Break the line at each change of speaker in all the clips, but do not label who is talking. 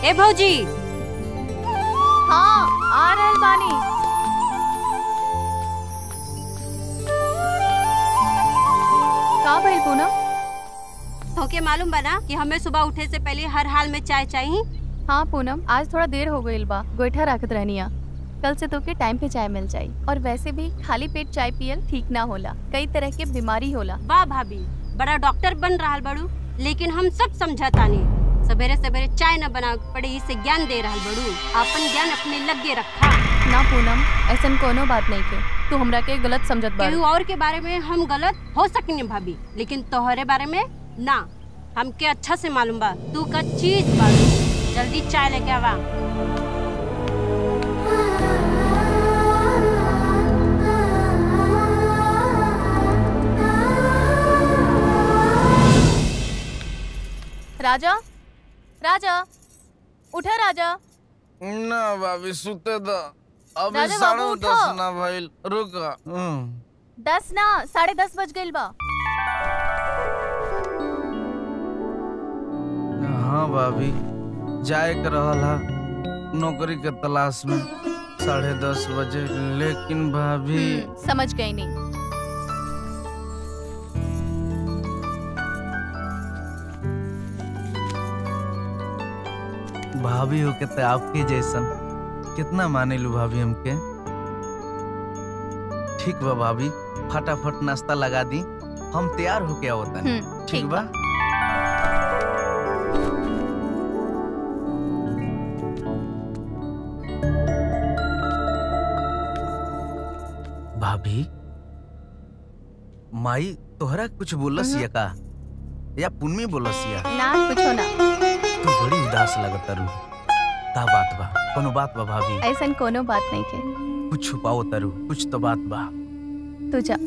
ए भौजी
हाँ आ रहल बानी का भइल पूनम
तोके मालूम बना कि हमें सुबह उठे से पहले हर हाल में चाय चाहिए
हाँ पूनम आज थोड़ा देर हो गईल बा गोईठा रखत रहनिया कल से तोके टाइम पे चाय मिल जाई और वैसे भी खाली पेट चाय पियल ठीक ना होला कई तरह के बीमारी होला
वाह भाभी बड़ा डॉक्टर बन रहा बड़ू लेकिन हम सब समझतानी सवेरे सवेरे चाय न बना पड़े इसे ज्ञान दे रहा बड़ू अपन ज्ञान अपने लगे रखा
ना पूनम ऐसन कोनो बात नहीं के तू हमरा के गलत समझत बा
केहू और के बारे में हम गलत हो सकनी भाभी लेकिन तोहरे बारे में ना हमके अच्छा से मालूम बा तू का चीज बाड़ू जल्दी चाय लेके आवा
राजा राजा उठा राजा
ना भाभी सुते द अभी
राजा
साढ़े
बाबू,
दस
उठो।
ना भइल रुक हम्म।
दस ना साढ़े दस बज गईल बा
हाँ भाभी जाए के रहल हा नौकरी के तलाश में साढ़े दस बजे लेकिन भाभी
हम्म, समझ गई नहीं
भाभी हो के तो आपके जैसन कितना माने लू भाभी हमके ठीक बा भाभी फटाफट नाश्ता लगा दी हम तैयार होके आवतन
हम्म,
ठीक बा भाभी माई तोहरा कुछ बोलस
हम्म।
या का या पुन्नी बोलस या
ना कुछो ना
तू बड़ी उदास लगता रू का बात बा कोनो बात बा भाभी
ऐसन कोनो बात नहीं के
कुछ छुपाओ तरु कुछ तो बात बा
तू जा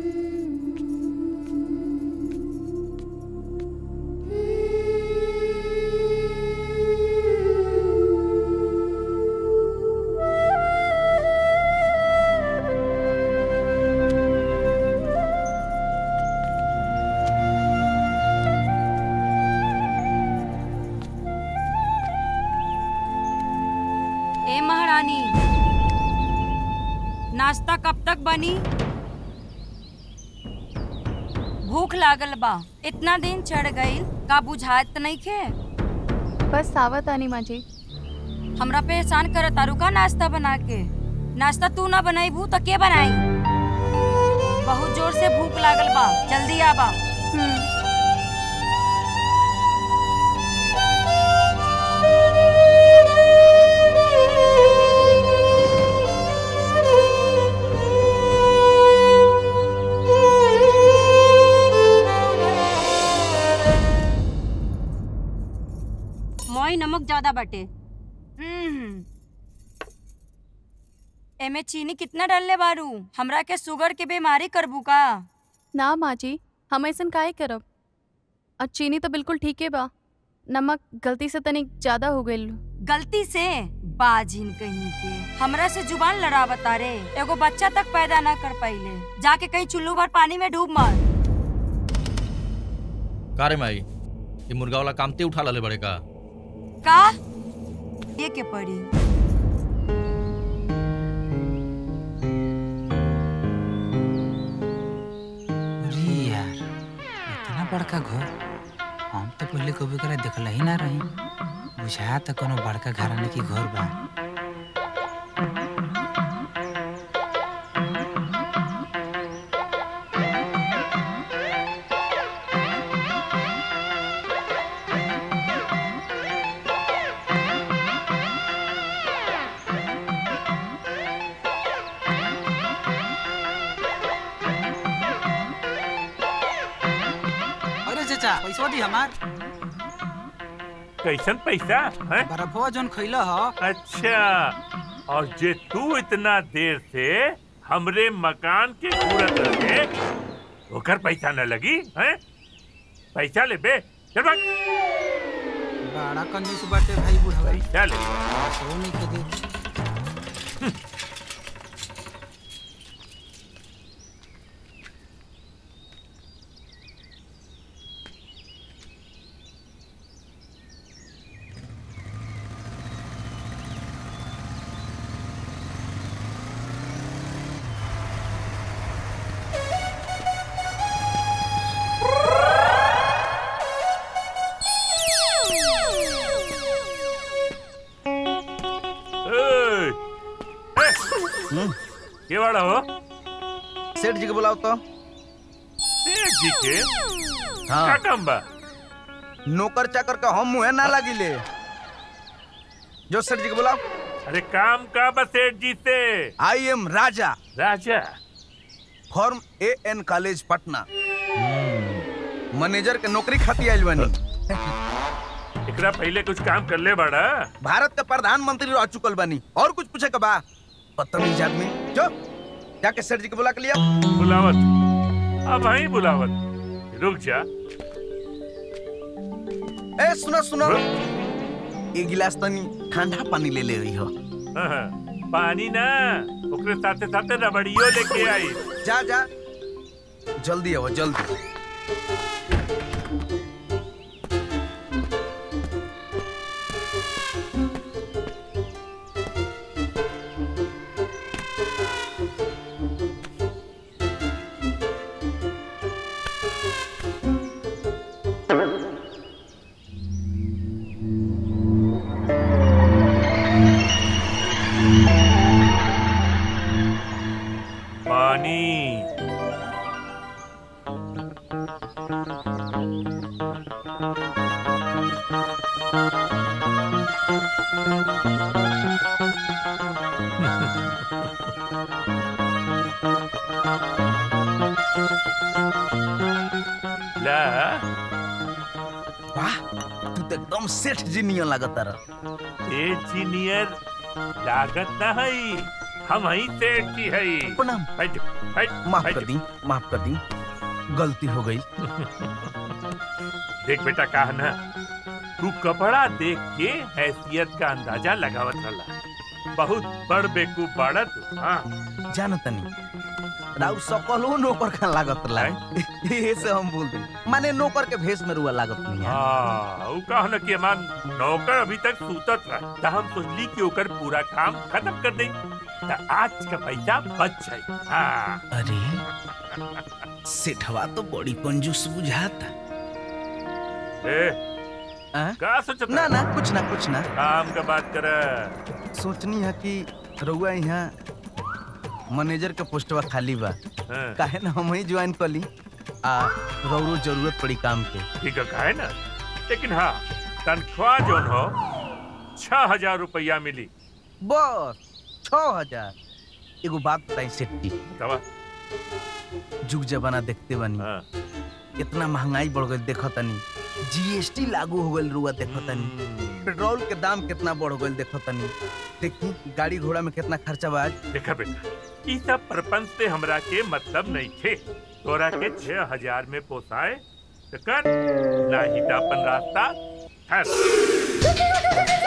ए महारानी नाश्ता कब तक बनी भूख लागल बा इतना दिन चढ़ गई का बुझात नहीं खे
बस सावत आनी माँ जी
हमरा पे एहसान कर तारू का नाश्ता बना के नाश्ता तू ना बनाई भू तो के बनाई बहुत जोर से भूख लागल बा जल्दी आबा
हम्म,
मोई नमक ज्यादा बटे
हम्म। एमे चीनी कितना डालले बारू हमरा के शुगर के बीमारी करबू का
ना माँ जी हम ऐसन काहे करब और चीनी तो बिल्कुल ठीक है बा नमक गलती से तनिक ज्यादा हो गईल
गलती से बाजिन कहीं के हमरा से जुबान लड़ावता रे एगो बच्चा तक पैदा ना कर पाइले जाके कहीं चुल्लू भर पानी में डूब मर
का रे माई ये मुर्गा वाला कामते उठा लले बड़े का
का ये के पड़ी
अरे यार इतना बड़का घर हम तो पहले कभी करे देखल ही ना रही बुझा तो कोनो बड़का घराने की घर बा अरे चाचा पैसा दी हमार
कैसन पैसा है
बर्फवा जोन खैला ह
अच्छा और जे तू इतना देर से हमरे मकान के घूरत रहे ओकर पैसा न लगी हैं पैसा ले बे चल भाग
बड़ा कंजूस बाटे भाई बुढ़वा
पैसा ले
सो नहीं के दे
हम्म,
के वाला हो
सेठ जी के बुलाओ तो
सेठ जी के का
हाँ
काम बा
नौकर चाकर का हम मुँह ना लगिले जो सेठ जी के बुलाओ
अरे काम का बा सेठ जी से
I am Raja
Raja
from A N college Patna manager के नौकरी खाती आइल बानी
एकरा पहले कुछ काम कर ले बड़ा
भारत के प्रधानमंत्री रह चुकल बानी और कुछ पूछे के बा बदतमीज आदमी जो जाके सेठ जी के बुला के लिया
बुलावत अब वहीं बुलावत रुक जा
ए सुनो सुनो एक गिलास तनी ठंडा पानी ले ले रही हो
हाँ, पानी ना ओकरे साथे साथे रबड़ियो लेके आई
जा जा जल्दी आओ जल्दी
पानी ला
वाह तू तो एकदम सेठ जी नियन लागत रह
इंजीनियर लागत ना है हम ही सेठ की है
प्रणाम
बैठ बैठ
माफ
बैठ।
कर दी माफ कर दी गलती हो गई
देख बेटा कहा ना तू कपड़ा देख के हैसियत का अंदाजा लगावत रहा बहुत बड़ बेकूफ बाड़ा तू हाँ
जान तनी राउ सकलो नौकर का लागत रहा ये से हम बोल दी माने नौकर के भेष में रुआ लागत नहीं है
हाँ ऊ कहा ना कि हमार नौकर अभी तक सूतत रहा तो हम सोचली कि ओकर पूरा काम खत्म कर दे तो आज का पैसा बच जाए हाँ
अरे सेठवा तो बड़ी कंजूस बुझाता
ए
आ?
का सोचत
ना ना कुछ ना कुछ ना
काम का बात कर
सोचनी है कि रउआ यहाँ मैनेजर के पोस्टवा खाली बा काहे ना हम ही ज्वाइन कर ली आ रउरो जरूरत पड़ी काम के
ठीक है कहे ना लेकिन हाँ तनख्वाह जो हो छह हजार रुपया मिली
बस छह हजार एगो बात बताई सेठ जी
दवा
जुग जमाना देखते बनी
हाँ
इतना महंगाई बढ़ गई देखो तनी जीएसटी लागू हो गई रुआ देखो तनी पेट्रोल के दाम कितना बढ़ गई देखो तनी देखी गाड़ी घोड़ा में कितना खर्चा बा आज
देखा बेटा ई सब प्रपंच से हमरा के मतलब नहीं थे तोरा के छह हजार में पोसाए तो कर ना ही अपन रास्ता ठहर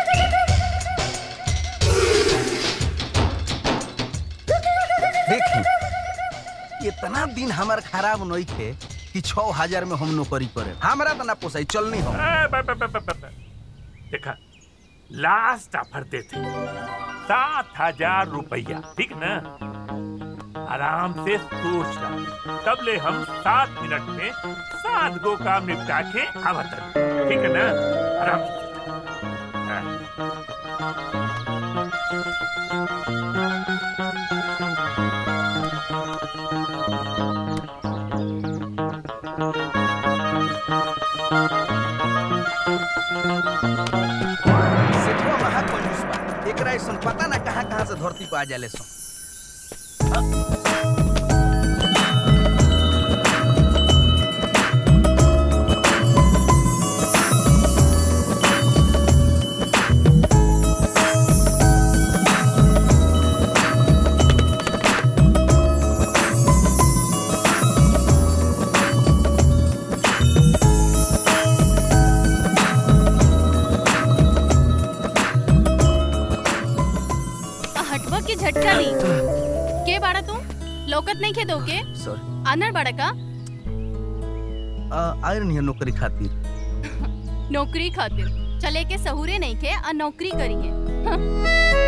देखी इतना दिन हमार खराब नहीं थे कि छह हजार में हम नौकरी करे हमारा तो ना पोसाई चलनी हम
ए, ब- ब- ब- ब- ब- ब- देखा लास्ट ऑफर देते सात हजार रुपया ठीक ना आराम से सोच ला तब ले हम सात मिनट में सात गो काम निपटा के आवत हन। ठीक है ना आराम से सोच। हाँ।
सेठवा महा कंजूस बा एकरा ऐसन पता ना कहाँ कहाँ से धरती पे आ जाले सो
आ, हटवा के झटका ली के बाड़ा तू लोकत नहीं खे दो के
सॉरी
आनर बाड़ा का
आयर नहीं है नौकरी खातिर
नौकरी खातिर चले के सहूरे नहीं खे आ नौकरी करी है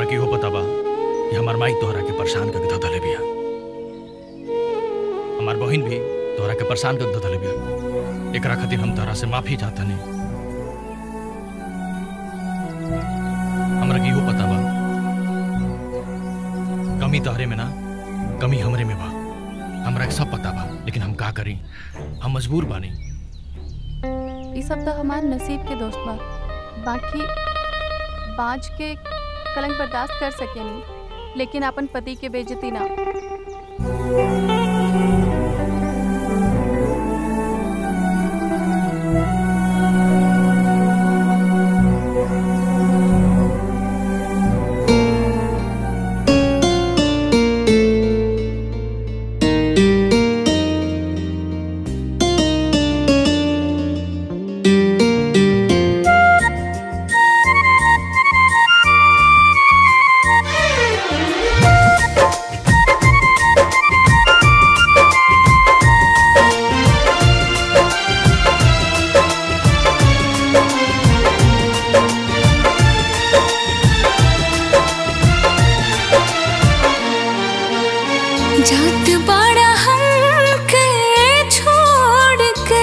के इहो पता बा कि हमार माई तोहरा के परेशान करके धधले बिया हमार बहिन भी तोहरा के परेशान करके धधले बिया एकरा खातिर हम तोहरा से माफी चाहतनी हमरा के इहो पता बा कमी तोहरे में ना कमी हमरे में बा हमरा के सब पता बा लेकिन हम का करी हम मजबूर बानी
ये सब तो हमार नसीब के दोस्त बा बाकी बाज के कलंक बर्दाश्त कर सकेनी लेकिन अपन पति के बेइज्जती ना
जात बड़ा हमके छोड़ के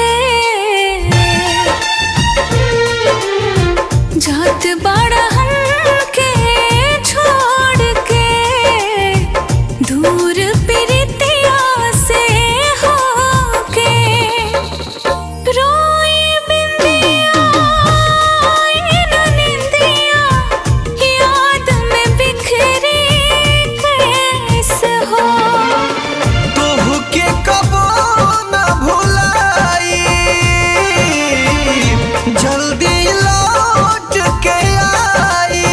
जात बड़ा हमके छोड़ के दूर प्रीतिया से होके रोई बिंदिया इन निंदिया याद में बिखरी कैसे हो
तोहके कबो न भुलाई जल्दी लौट के आई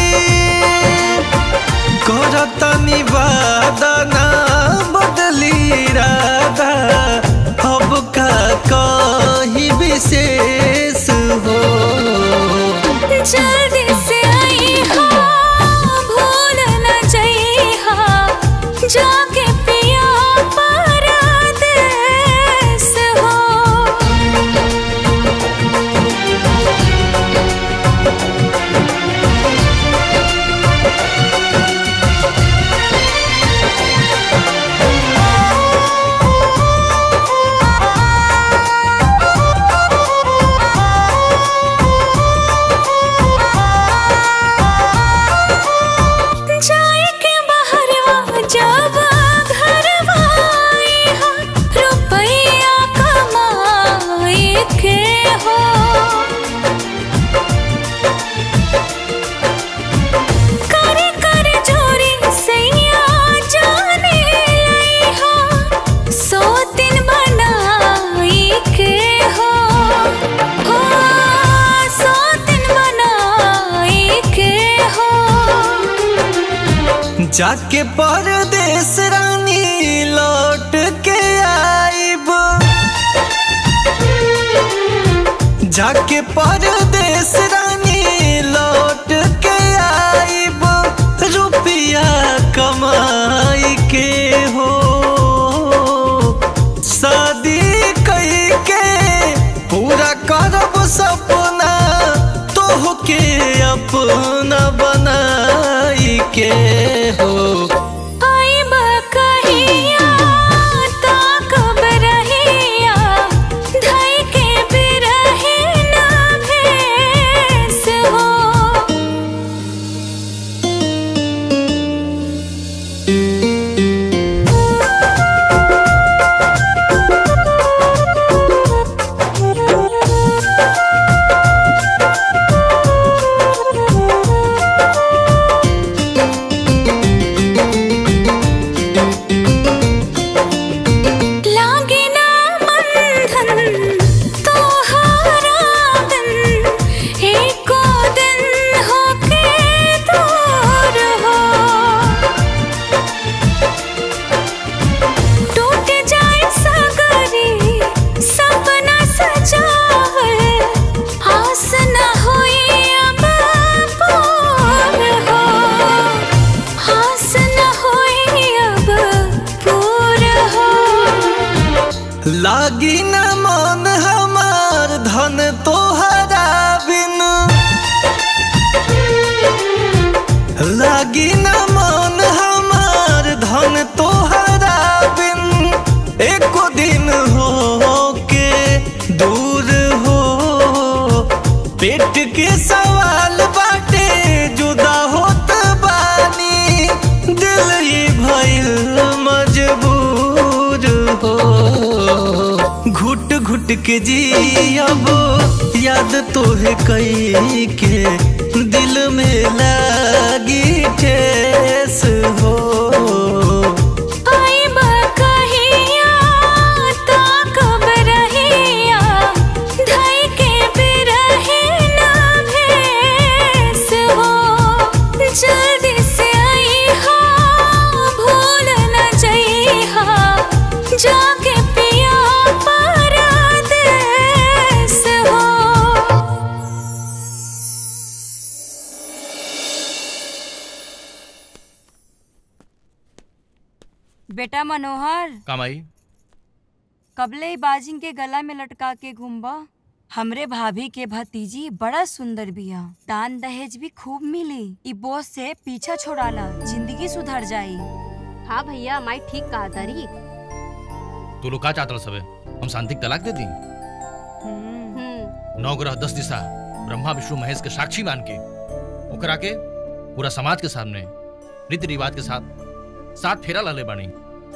करतनी वादना बदली राधा अब का कहीं विशेष हो
जल्दी से आई हा भूल न जाई हा जाके पिया परदेस हो जाए के बहरवा जब घरवा आई हा रुपैया कमाई के हो करे करे जोरी सैया जाने लाई हा सौ दिन बनाई के हो हो सौ दिन बनाई के हो
जाके परदेस रानी लौट के आईब जाके परदेस रानी लौट के आईब रुपया कमाई के हो शादी कई के पूरा करब सपना तोहके अपना बनाई के हो
आई बकहिया ताकब रहिया धई के बिरहे ना भे
लागी न मन हमार धन तोहरा बिन एको दिन हो के दूर हो पेट के सवाल बाटे जुदा होत बानी दिल ही भइल मजबूर हो घुट घुट के जियब याद तोहे कई के दिल में लागी ठेस हो
आई बा कहिया ता कब रहिया ढाई के बिरहे ना भेस हो जल्दी से आई हा भूल न जई हा जाके पिया परदेस हो
बेटा मनोहर
कामाई
कबले ई बाजिंग के गला में लटका के घूमबा हमरे भाभी के भतीजी बड़ा सुंदर बिया दान दहेज भी खूब मिली ई बोझ से पीछा छोड़ाला जिंदगी सुधर जाई
हाँ भैया माई ठीक कहा तारी
तू लोग का चाहत सबे हम शांति के तलाक दे दी
हम्म
नौ ग्रह दस दिशा ब्रह्मा विष्णु महेश के साक्षी मान के ओकरा के पूरा समाज के सामने रीति रिवाज के साथ साथ फेरा लले बानी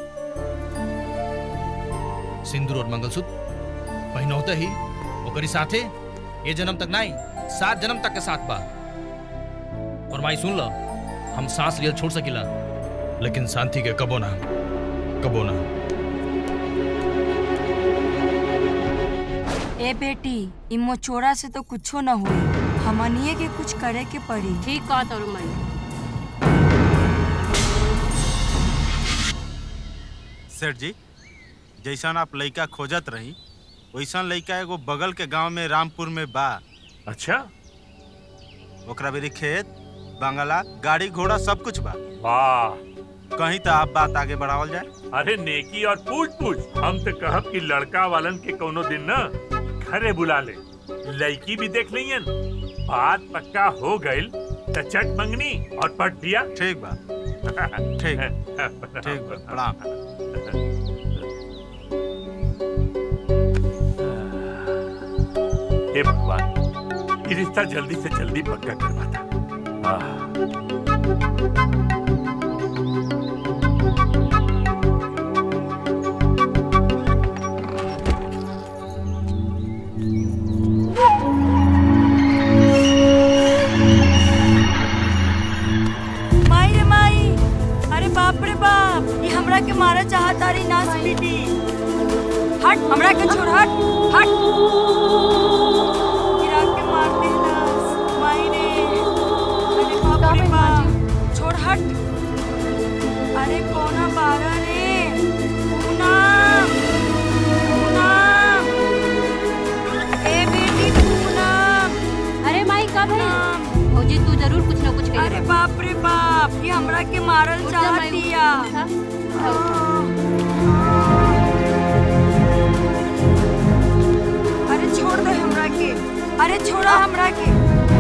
सिंदूर और मंगलसूत्र पहिनौते ही ओकरी साथे ये जन्म तक नहीं सात जन्म तक के साथ बा और माई सुन लो हम सांस लियल छोड़ सकिला लेकिन शांति के कबो ना कबो ना
ए बेटी ई मोचोरा से तो कुछो न हुई हमनिए के कुछ करे के पड़ी
ठीक कहा तारू माई
सेठ जी जैसन आप लइका खोजत रही वैसन लइका एगो बगल के गांव में रामपुर में बा
अच्छा
ओकरा बेरी खेत बंगला गाड़ी घोड़ा सब कुछ बा
वाह
कहीं तो आप बात आगे बढ़ावल जाए
अरे नेकी और पूछ पूछ हम तो कहब कि लड़का वालन के कोनो दिन ना घरे बुला ले लड़की भी देख लियन बात पक्का हो गइल त चट मंगनी और पट दिया
ठीक बा ठीक ठीक बा प्रणाम
हे भगवान ये रिश्ता जल्दी से जल्दी पक्का करवा था आह।
माई रे माई अरे बाप रे बाप ये हमरा के मारा चाहता रही नाच पीटी हट हमरा के छोड़ हट हट गिरा के मार दे नाच माई रे अरे बाप रे बाप छोड़ हट अरे कोना बारा रे पूनम पूनम ए बेटी पूनम
अरे माई कब है
पूनम
भौजी तू जरूर कुछ ना कुछ
अरे बाप रे बाप ये हमरा के मारल
उठ जा
चाह
माई,
दिया
उठा, उठा, उठा।
अरे छोड़ दो हमरा के अरे छोड़ा हमरा के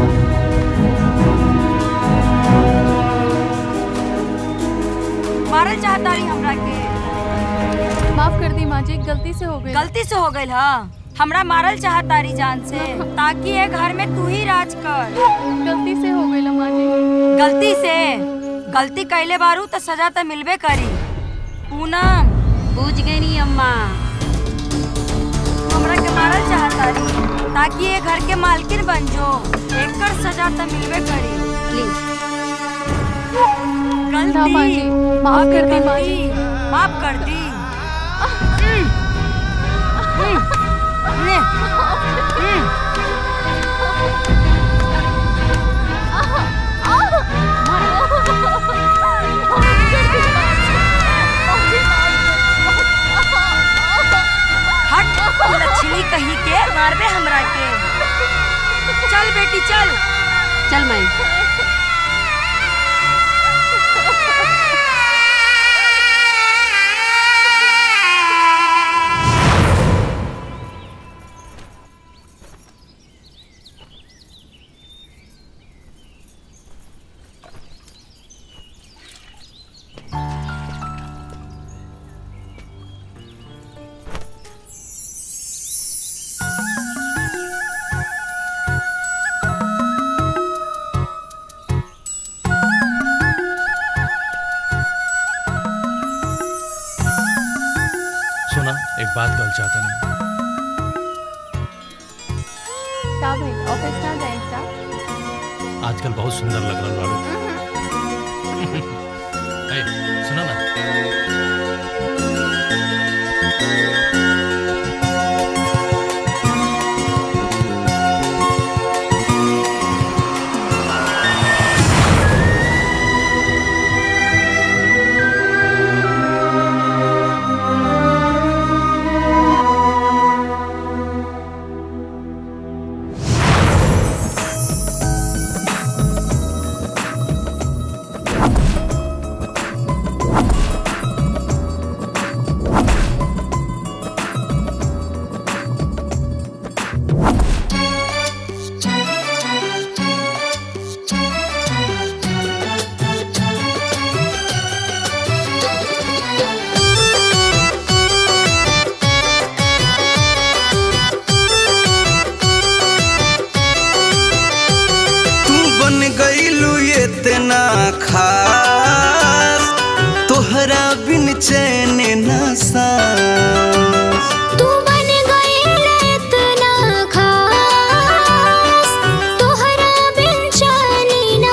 मारल चाहता रही हमरा के
माफ कर दी माँ जी गलती से हो गई
गलती से हो गई हा हमरा मारल चाहता रही जान से ताकि ये घर में तू ही राज कर
गलती से हो गई माँ जी
गलती से गलती कैले बारू तो सजा तो मिलबे करी पूनम
बूझ गई नी अम्मा
हमरा के मारल चाहता रही ताकि ये घर के मालकिन बन जो एकर सजा तो मिलबे करी
प्लीज
ना माँ जी
गलती
माफ कर दी माँ जी
गलती माफ कर दी ले, हम्म, हट लक्ष्मी कही के मारबे हमरा के चल बेटी चल
चल माई
एक बात कहल चाहता नहीं
का भाई ऑफिस ना जाए का
आजकल बहुत सुंदर लग रहा बाड़ू ए, सुनो ना
तू बन गईलू इतना खास तोहरा बिन चैन न सांस
तू बन गईला इतना खास तोहरा बिन चैनी ना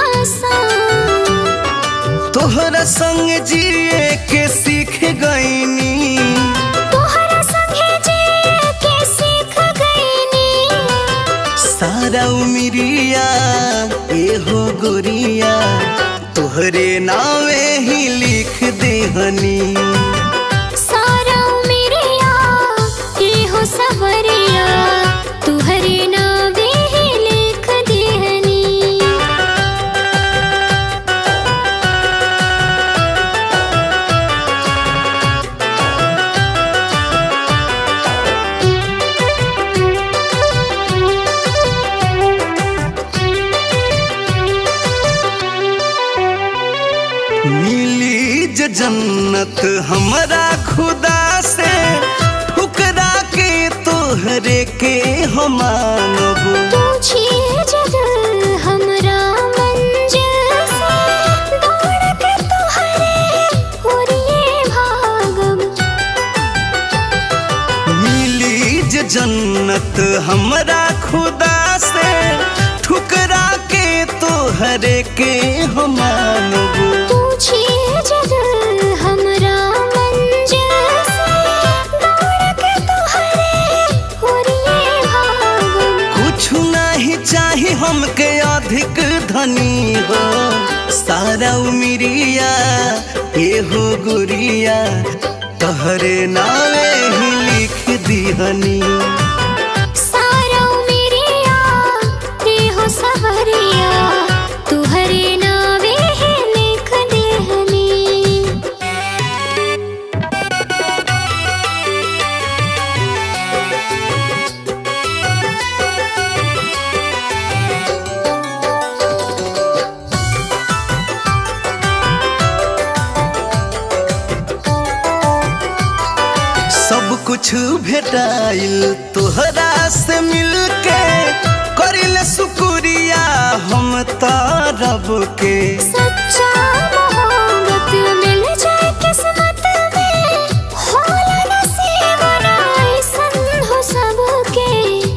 सान
तोहरा संग जिए के सीख गईनी
तोहरा संगे जिए के सीख गईनी
सारा उमिरिया एहो गोरिया तोहरे नावे ही लिख देहनी
सारा मेरिया ये हो सवरिया तुहरे नावे ही लिख देहनी
मिली ज जन्नत हमरा खुदा से ठुकरा के तोहरे के हम मानब
पूछिए जग हमरा मंजिल से दौड़ के तुहरे ओरिए भागब
मिली ज जन्नत हमरा खुदा से ठुकरा के तोहरे के हम मानब
पूछिए जग हमरा मंजिल से दौड़ के तुहरे ओरिए भागब
कुछ नहीं चाही हमके अधिक धनी हो सारा उमिरिया एहो गुरिया तोहरे नावे ही लिख दिहनी
सारा मेरिया ये हो सवरिया तुहरे नावे ही लिख देहनी
सब कुछ भेटाइल तोहरा से मिलके करिल शुक्रिया हम तारब के
सच्चा मोहब्बत मिल जाए किस्मत में होला नसीब ना ऐसन हो सबके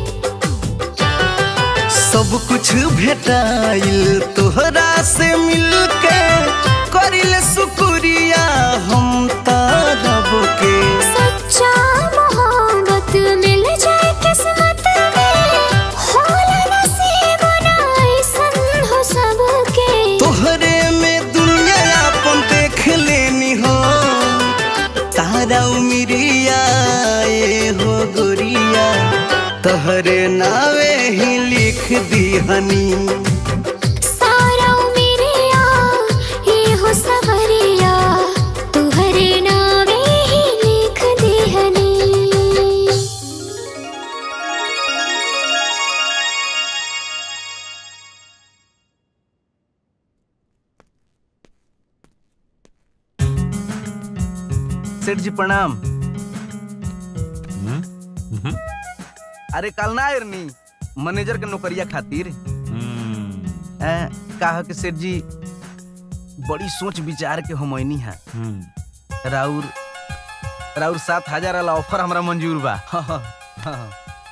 सब कुछ भेटाइल तोहरा से मिलके करिल शुक्रिया हम तारब के
सच्चा मोहब्बत मिल जाए किस्मत में होला नसीब ना ऐसन हो सबके
तोहरे में दुनिया अपन देख लेनी हो तारा उमिरिया ए हो गोरिया तोहरे नावे ही लिख दिहनी
सारा मेरिया ये हो सवरिया तुहरे नावे ही लिख देहनी
सेठ जी प्रणाम अरे कल ना आयरनी मैनेजर के नौकरिया खातिर ए, कहा कि सेठ जी बड़ी सोच विचार के हमनी है राउर राउर सात हजार वाला ऑफर हमरा मंजूर बा हाँ, हाँ, हाँ।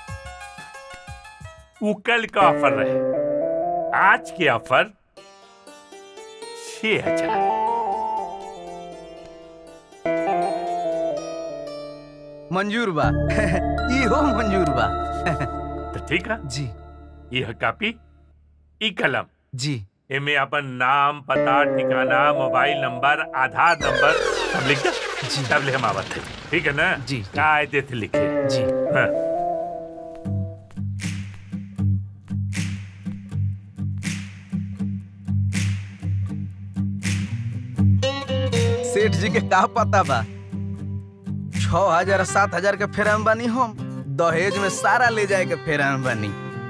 वो कल का ऑफर रहे आज के ऑफर छह हजार
मंजूर बा इहो मंजूर बा
तो ठीक है
जी
यह कॉपी ई कलम
जी
एमे अपन नाम पता ठिकाना मोबाइल नंबर आधार नंबर सब लिख दे
जी।
तब ले हम आवत है ठीक है ना
जी।
कायदे से लिखे
जी
हाँ।
सेठ जी के का पता बा छह हजार सात हजार के फेराम बानी हम दहेज में सारा ले जाए के फेराम बानी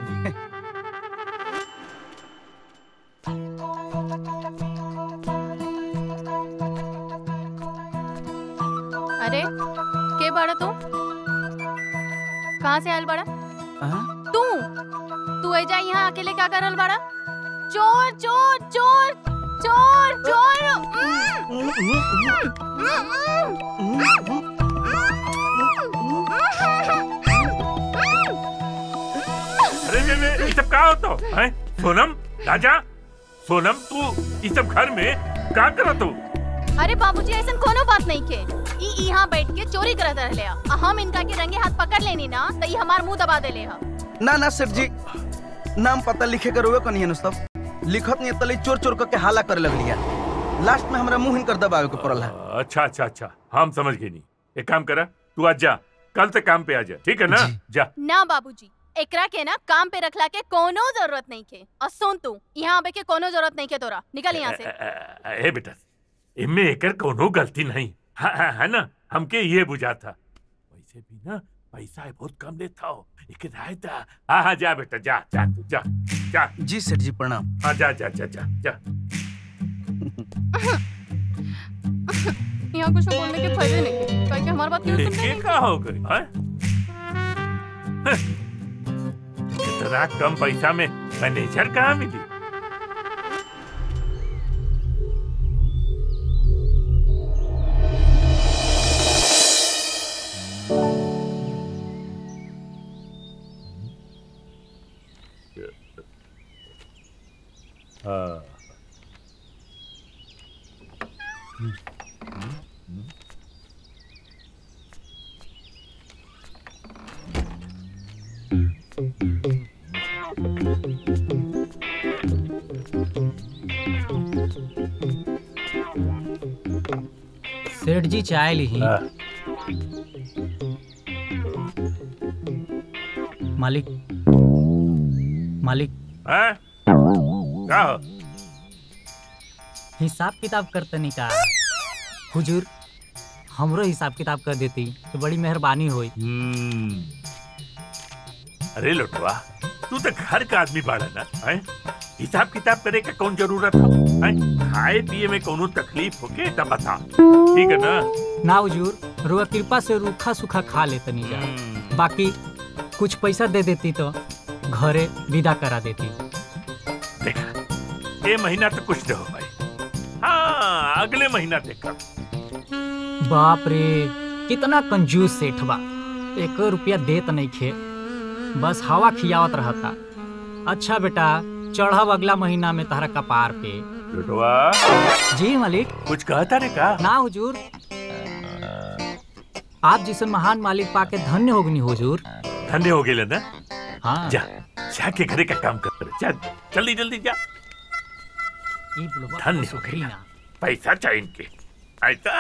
अरे के बड़ा तू कहाँ से आयल बड़ा
हाँ?
तू तू ऐजा यहाँ अकेले क्या करल बड़ा चोर चोर चोर चोर चोर
अरे रे रे ये सब का होतो हैं सोनम राजा सोनम तू ये सब घर में का करत हो
अरे बाबूजी ऐसा कोनो बात नहीं के ई यहाँ बैठ के चोरी करत रहले आ आ हम इनका के रंगे हाथ पकड़ लेनी ना तो ई हमार मुंह दबा देले हा
ना ना सेठ जी नाम पता लिखे के रोवे कनी है सब लिखत नहीं तले चोर चोर करके हाला करे लगलिया लास्ट में हमरा मुंह हिनकर दबावे के पड़ल है
अच्छा अच्छा अच्छा हम समझ गए नहीं एक काम करा तू आज जा कल से काम पे आ जा ठीक है ना
जी।
जा
ना बाबूजी एकरा के ना काम पे रखला के कोनो जरूरत नहीं के और सुन तू यहाँ आवे के कोनो जरूरत नहीं के तोरा निकल यहाँ से
अ- अ- अ- ए बेटा इनमें एकर कोनो गलती नहीं हाँ, हाँ, है ना हमके ये बुझा था वैसे भी ना पैसा बहुत कम लेता हो एक राय था हाँ हाँ जा बेटा जा जा तू जा जा
जी सेठ जी प्रणाम
हाँ जा जा जा जा जा
यहाँ कुछ बोलने के फायदे नहीं के काहे कि हमारी बात क्यों सुनते
ये
नहीं
का हो गई हाँ? इतना कम पैसा में मैनेजर कहाँ मिली हाँ
सेठ जी चाय ली
हाँ।
मालिक मालिक
हैं? का हो?
हिसाब किताब करतनी का हुजूर हमरो हिसाब किताब कर देती तो बड़ी मेहरबानी होई
हम्म। अरे लोटवा तू तो घर का आदमी बाड़ा ना हैं? हिसाब किताब करे का कौन जरूरत है हैं? खाए पिए में कोनो तकलीफ होके तब बता ठीक है ना
ना हुजूर रुआ कृपा से रूखा सूखा खा लेतनी जा
हम्म।
बाकी कुछ पैसा दे देती तो घरे विदा करा देती
देखा ये महीना तो कुछ नहीं हो भाई हाँ अगले महीना देखा
बाप रे कितना कंजूस सेठ बा एक रुपया देत नहीं खे बस हवा खियावत रहता अच्छा बेटा चढ़ब अगला महीना में तहरा कपार पे
लोटवा
जी मालिक
कुछ कहता रे का
ना हुजूर आप जैसे महान मालिक पाके धन्य होगनी हुजूर
धन्य हो गए ना
हाँ
जा जाके घरे का काम कर जा जल्दी जल्दी जा
ई बुढ़वा
धन्य
खुश
हो
होखी
गइला।
ना।
पैसा चाहिए इनके ऐसा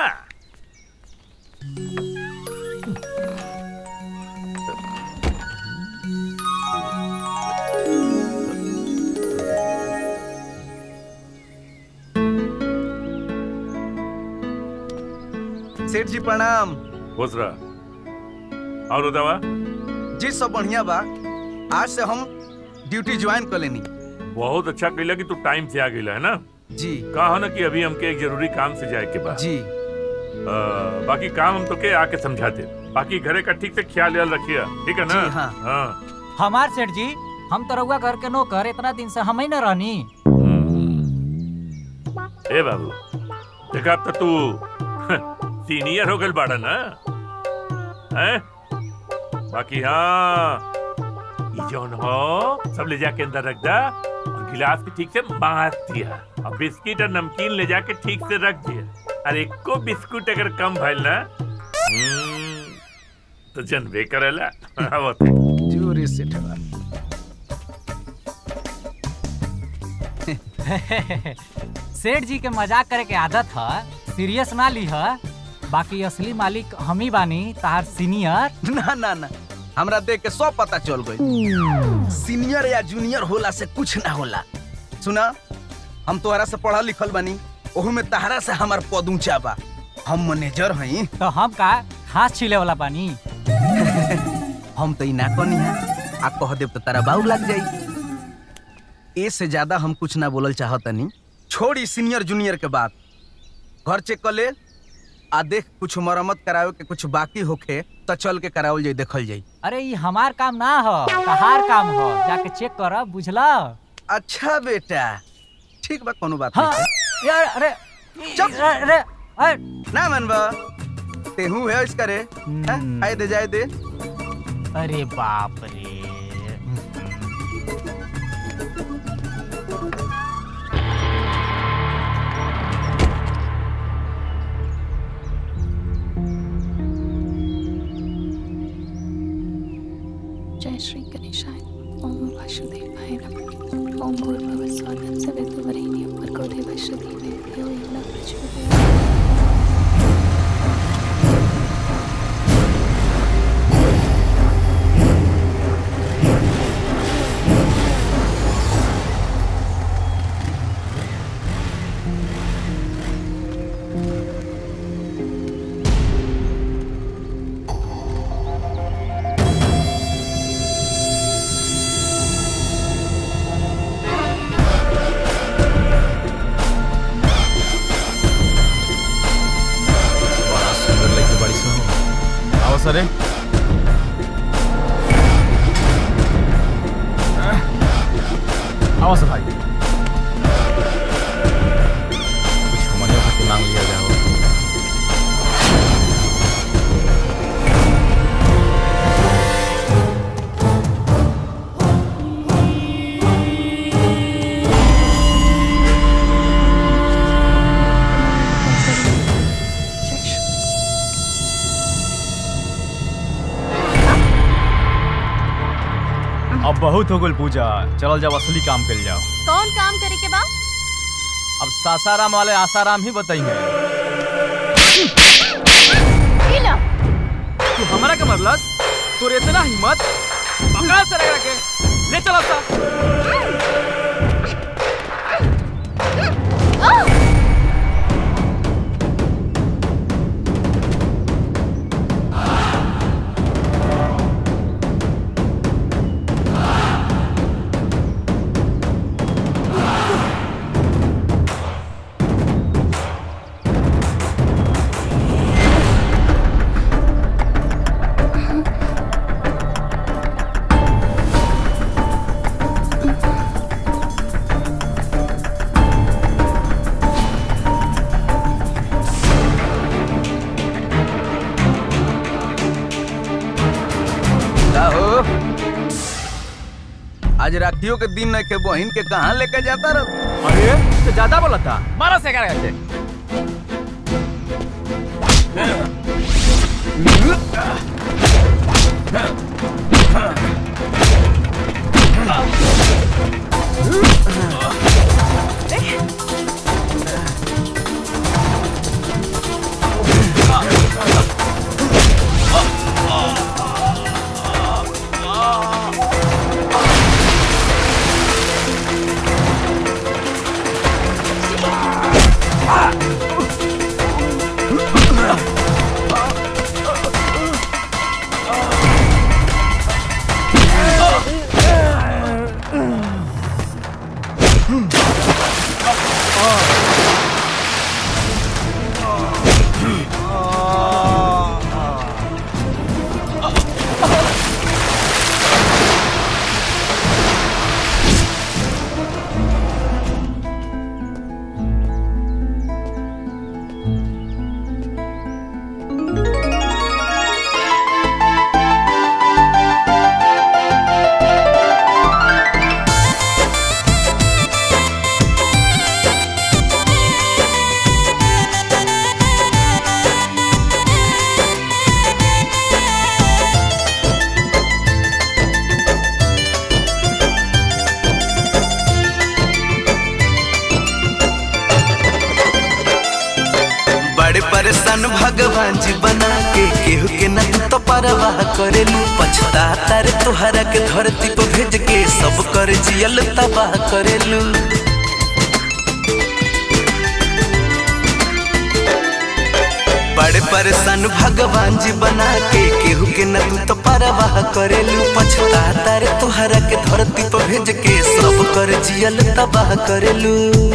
सेठ जी प्रणाम
खुश रहा और दवा
जी सब बढ़िया बा आज से हम ड्यूटी ज्वाइन कर लेनी
बहुत अच्छा कैला कि तू टाइम से आ गई है ना
जी
कहा ना कि अभी हमके एक जरूरी काम से जाए के बाद
जी
अ, बाकी काम हम तो के आके समझाते बाकी घरे का ठीक से ख्याल याल रखिए ठीक है ना
जी, हाँ।
हाँ
हमार सेठ जी हम तो रउआ घर के नौकर इतना दिन से हम ही न रहनी
ए बाबू देखा अब तो तू सीनियर हो गल बाड़ा ना हैं बाकी हाँ ये जौन हो सब ले जाके अंदर रख दा और गिलास के ठीक से बांध दिया और बिस्किट और नमकीन ले जाके ठीक से रख दिया और एक को बिस्कुट अगर कम भइल ना हम्म, तो जनबे करेला वो तो।
जोरे से ठेवा
सेठ जी के मजाक करे के आदत है सीरियस ना ली है बाकी असली मालिक हम ही बानी तार सीनियर
ना ना ना हमरा देख के सब पता चल गई सीनियर या जूनियर होला से कुछ ना होला सुना हम तोहरा से पढ़ल लिखल बानी ओहू में तहरा से हमार पद ऊंचा बा हम मैनेजर हई
तो हम का घास छीले वाला पानी
हम तो ई ना कनी है आ कह देब तो तारा बाऊ लग जाई ए से ज्यादा हम कुछ ना बोलल चाहतनी छोड़ी सीनियर जूनियर के बात घर चेक कर ले आ देख कुछ मरम्मत करावे के कुछ बाकी होखे तो चल के करावल जाई देखल जाई
अरे ये हमार काम ना हो तहार काम हो जाके चेक कर बुझला
अच्छा बेटा ठीक बा कोनो बात
हाँ
नहीं
यार अरे
चुप।
अरे अरे
ना मनबा तेहू है इसका रे हैं? आए दे जाए दे
अरे बाप रे
जय श्री गणेशाय ओम वासुदेवाय नमः ओम भूर्भुवः स्वः सवितुर्वरेण्यं भर्गो देवस्य धीमहि धियो यो न प्रचोदयात्
बड़ा सुंदर लड़की बड़ी सुनो आओ सरे आओ सर भाई कुछ हमनियों खातिर मांग लिया जाओ
जय श्री
अब बहुत हो गल पूजा चल जाओ असली काम कर जाओ
कौन काम करे के बा
अब सासाराम वाले आसाराम ही बताइए
इला
तू हमारा के मरलस तोर इतना हिम्मत पकड़ा से लगा के ले चलो सा
का हो आज राखियों के दिन के बहन के कहाँ लेके जाता रह
अरे तो ज्यादा बोला था मारा से करेगा से
Ah!
सन भगवान जी बना के केहू के न तू तो परवाह करेलू पछताता रे तोहरा के धरती पर भेज के सब कर जियल तबाह करेलू बड़े परेशान भगवान जी बना के केहू के न तू तो परवाह करेलू पछताता रे तोहरा के धरती पर भेज के सब कर जियल तबाह करेलू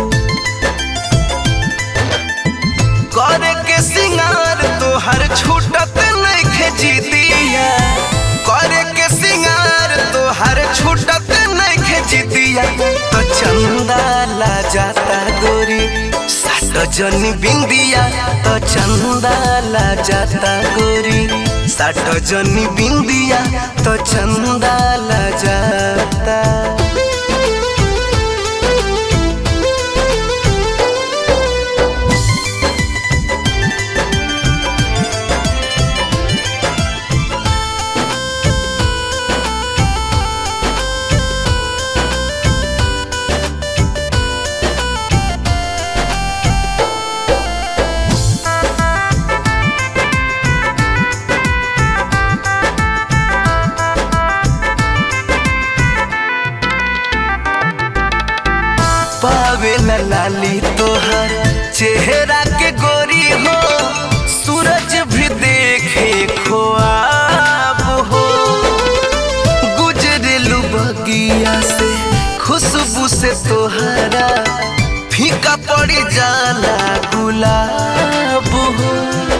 करे के सिंगार तोहर छूटत नहीं खेजी दिया करे के सिंगार तोहर छूटत नहीं खेजी दिया तो चंदा ला जाता गोरी सात जनी बिंदिया तो चंदा ला जाता गोरी सात जनी बिंदिया तो चंदा ला जाता पावे ला लाली तोहर चेहरा के गोरी हो सूरज भी देखे खोआब हो गुजरेलू बगिया से खुशबू से तोहरा फीका पड़ी जाला गुलाब हो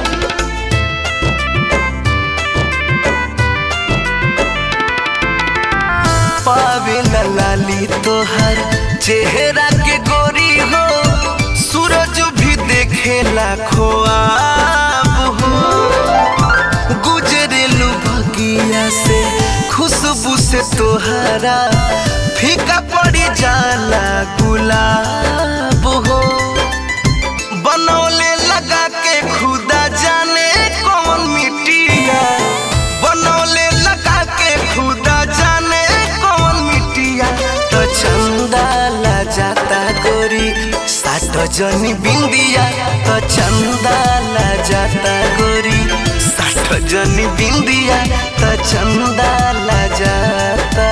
पावे ला लाली तोहर चेहरा के गोरी हो सूरज भी देखेला खोआब हो गुजरेलू बगिया से खुशबू से तोहरा फीका पड़ी जाला गुलाब हो बनौले लगा के खुदा जाने कौन मिट्टिया बनौले लगा के खुदा जाने कौन मिट्टिया तो चंदा ला जाता गोरी सात जनी बिंदिया तो चंदा ला जाता गोरी सात जनी बिंदिया तो चंदा ला जाता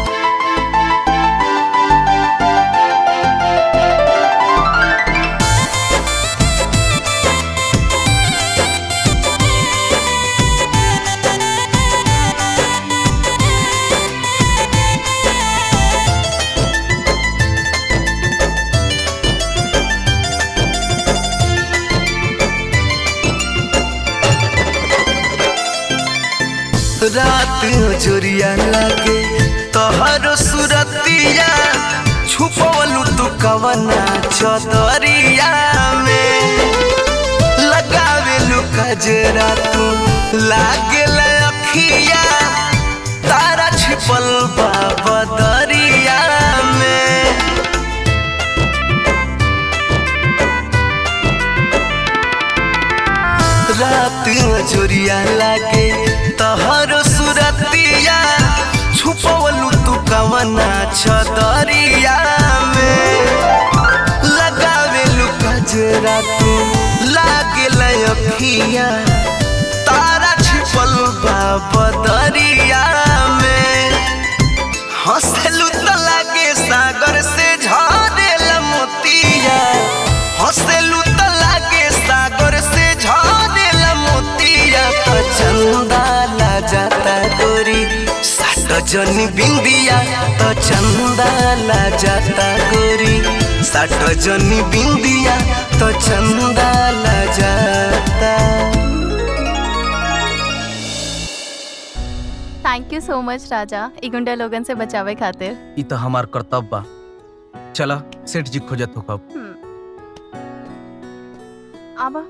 रात जोरिया लागे तोहरो सुरतिया छुपवलू तू कवना चदरिया में लगावेलू कजरा तू लागे अखिया तारा छिपल बा बदरिया में रात जोरिया लागे तहरो सुरतिया छुपवलू तू कवना छदरिया में लगावेलू कजरा तू लागे लयखिया तारा छिपल बा बदरिया में हंसलू तो लागे सागर से झरेला मोतिया हंसलू तो लागे सागर से झरेला मोतिया तो चंदा ला जाता गोरी सात जनी बिंदिया तो चंदा ला जाता गोरी सात जनी बिंदिया तो चंदा ला जाता
थैंक यू सो मच राजा ई गुंडा लोगन से बचावे खातिर
ई तो हमार कर्तव्य बा चला सेठ जी खोजत हो कब
आबा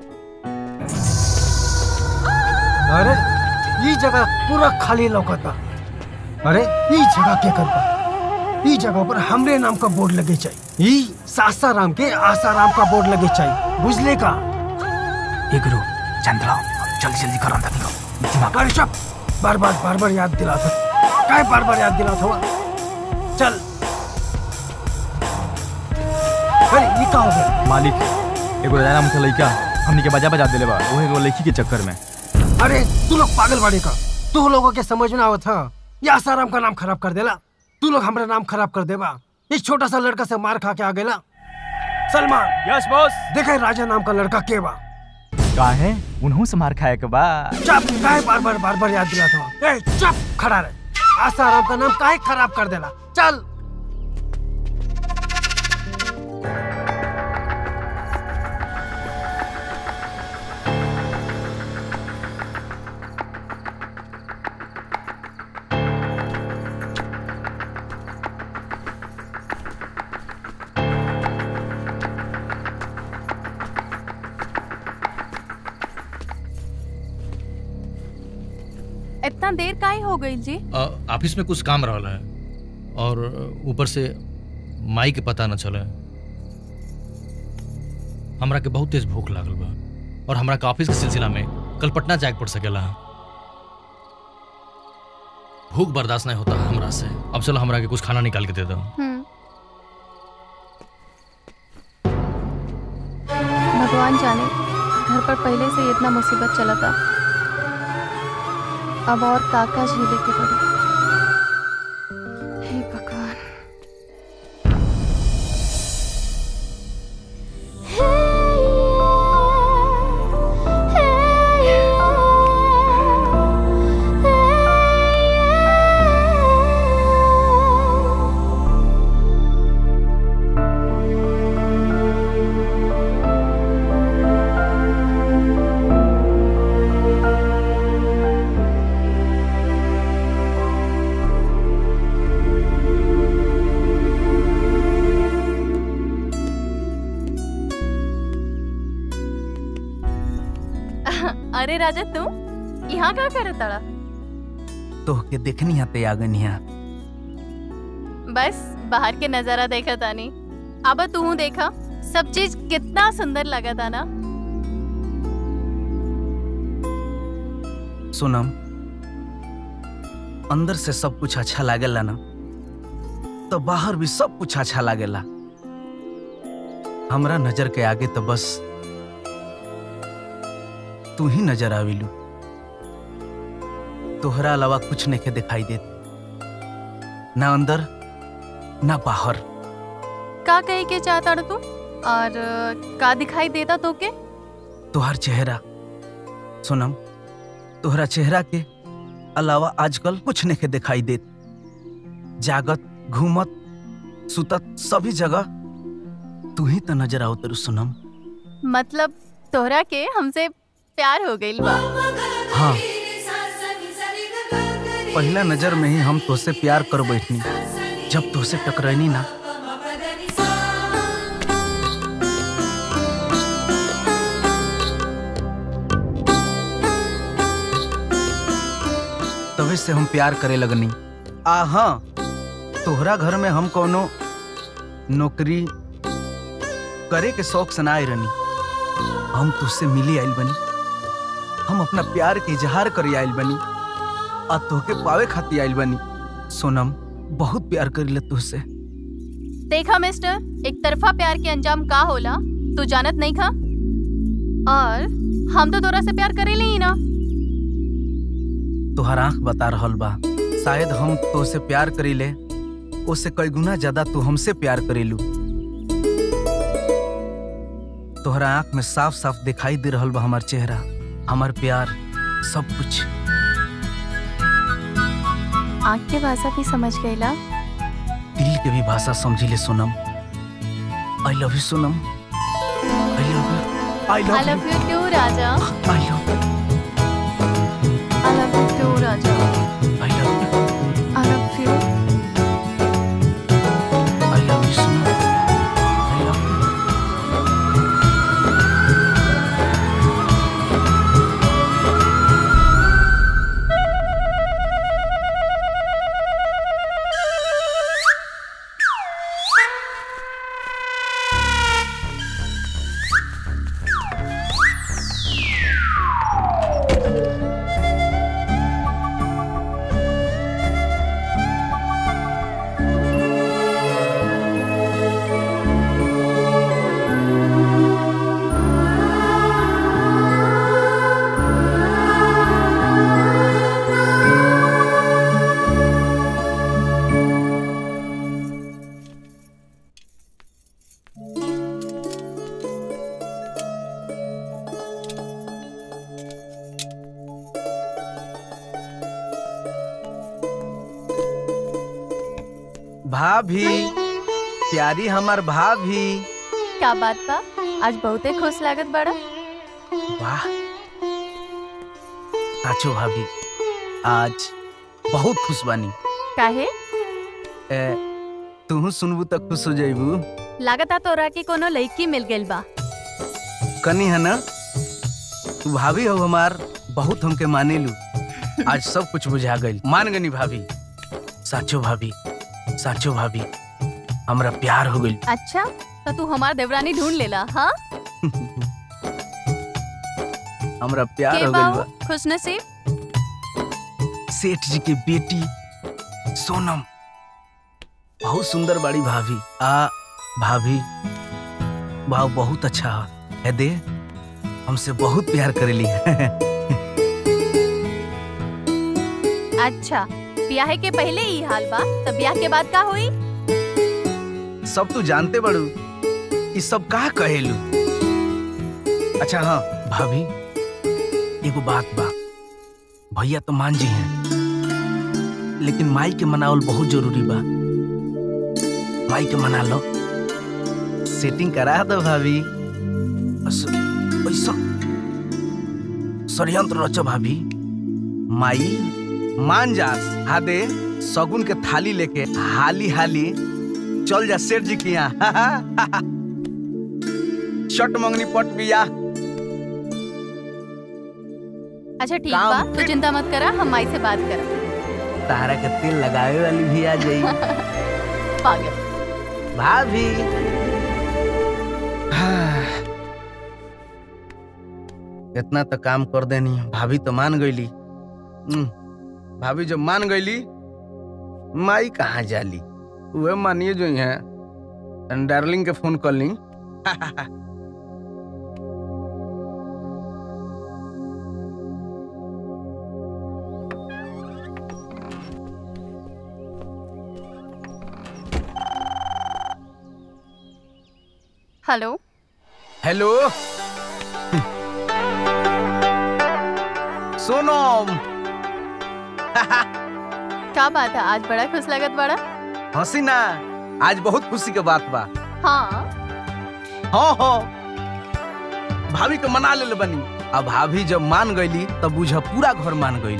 अरे ई जगह पूरा खाली लौकता अरे ई जगह के करबा ई जगह पर हमरे नाम का बोर्ड लगे चाहिए ई सासाराम के आसाराम का बोर्ड लगे चाहिए बुझले का
ए गुरु चंद्रा जल्दी जल्दी करो अंदर निकलो
अरे चुप बार बार बार बार याद दिला था काय बार बार याद दिला था चल अरे ये का हो गया
मालिक एगो राजा नाम के लड़का हमनी के बजा बजा देले बा ओहे एगो लड़की के चक्कर में
अरे तू लोग पागल बाड़े का तू लोगों के समझ में आवत था या आसाराम का नाम खराब कर देला तू लोग हमारा नाम खराब कर देबा इस छोटा सा लड़का से मार खा के आ गेला सलमान
यस बॉस
देखे राजा नाम का लड़का के बा
का है उन्हों से मार खाए के बा
चुप काहे बार बार बार बार याद दिलात हो ए चुप खड़ा रहे आसाराम का नाम काहे खराब कर देला चल
इतना देर काहे हो गई जी
अ, ऑफिस में कुछ काम रहल है और ऊपर से माई के पता न चले हमरा के बहुत तेज भूख लागल बा और हमरा के ऑफिस के सिलसिला में कल पटना जाए के पड़ सकेला भूख बर्दाश्त नहीं होता हमरा से अब चलो हमरा के कुछ खाना निकाल के दे दो
हम्म। भगवान जाने घर पर पहले से ही इतना मुसीबत चला था अब और काका झेले के पड़े हे भगवान अरे राजा तू यहाँ क्या कर ताड़ा
तोहके देखनी हा ते आगन हा
बस बाहर के नजारा देखा तानी अब तू देखा सब चीज कितना सुंदर लगा था ना
सोनम अंदर से सब कुछ अच्छा लागेला ना तो बाहर भी सब कुछ अच्छा लागेला हमरा नजर के आगे तो बस तू ही नजर आविलू तोहरा अलावा कुछ नहीं के दिखाई देत ना अंदर ना बाहर
का कहे के चाहता तू और अ, का दिखाई देता तो के
तोहर चेहरा सोनम तोहरा चेहरा के अलावा आजकल कुछ नहीं के दिखाई देत जागत घूमत सुतत सभी जगह तू ही तो नजर आओ तेरू सोनम
मतलब तोहरा के हमसे प्यार हो गई बा
हाँ पहला नजर में ही हम तोसे प्यार कर बैठनी जब तोसे टकरानी ना तभी से हम प्यार करे लगनी आ हाँ तोहरा घर में हम कोनो नौकरी करे के शौक से ना आए रहनी हम तुझसे मिली आइल बनी हम अपना प्यार के इजहार करे आइल बनी आ तोहके पावे खातिर आइल बनी सोनम बहुत प्यार करी तुझसे
देखा मिस्टर एक तरफा प्यार के अंजाम का होला तू जानत नहीं खा और हम तो तोरा से प्यार करेले ही ना
तोहर आंख बता रहल बा शायद हम तोसे प्यार करीले उससे कई गुना ज्यादा तू हमसे प्यार करेलू तोहरा आंख में साफ साफ दिखाई दे रहल बा हमार चेहरा हमार प्यार सब कुछ
आँख के भाषा भी समझ गईला
दिल के भी भाषा समझी ले Sonam I love you Sonam I love you I
I
love
love you too राजा
I love
I love you too राजा
I love you
I love you
I love you Sonam I love you भाभी प्यारी हमार भाभी
क्या बात बा आज बहुते खुश लागत बड़ा
वाह साचो भाभी आज बहुत खुश बानी
काहे
ए, तू सुनबू तो खुश हो जाइबू
लागता तोरा के कोनो लड़की मिल गेल बा
कनी है ना तू भाभी हो हमार बहुत हमके माने लू आज सब कुछ बुझा गई मान गनी भाभी साचो भाभी साचो भाभी हमरा प्यार हो गई
अच्छा तो तू हमार देवरानी ढूंढ लेला हाँ
हमरा प्यार
के
हो गई
बाऊ
बा
खुश नसीब
सेठ जी के बेटी सोनम बहुत सुंदर बड़ी भाभी आ भाभी भाव बहुत अच्छा है है दे हमसे बहुत प्यार करेली
अच्छा ब्याह के पहले ही हाल बा तब ब्याह के बाद का हुई
सब तू जानते बड़ू ई सब का कहेलू अच्छा हाँ भाभी एगो बात बा भैया तो मान जी हैं लेकिन माई के मनावल बहुत जरूरी बा माई के मना लो सेटिंग करा दो भाभी बस ऐसा षडयंत्र रचो भाभी माई मान जा हादे सगुन के थाली लेके हाली हाली चल जा सेठ जी के यहाँ शट मंगनी पट बिया
अच्छा ठीक
काम
बा तू चिंता मत करा हम माई से बात करा
तारा के तेल लगावे वाली भी आ जाई
पागल
भाभी इतना तो काम कर देनी भाभी तो मान गईली हम्म, भाभी जब मान गईली माई कहाँ जाली वह मानिए जो है डार्लिंग के फोन कर ली
हेलो
हेलो सोनम
क्या बात है आज बड़ा खुश लागत बड़ा
हंसी ना आज बहुत खुशी के बात बा
हाँ
हाँ हाँ भाभी के मना ले बनी अब भाभी जब मान गईली तब बुझ पूरा घर मान गई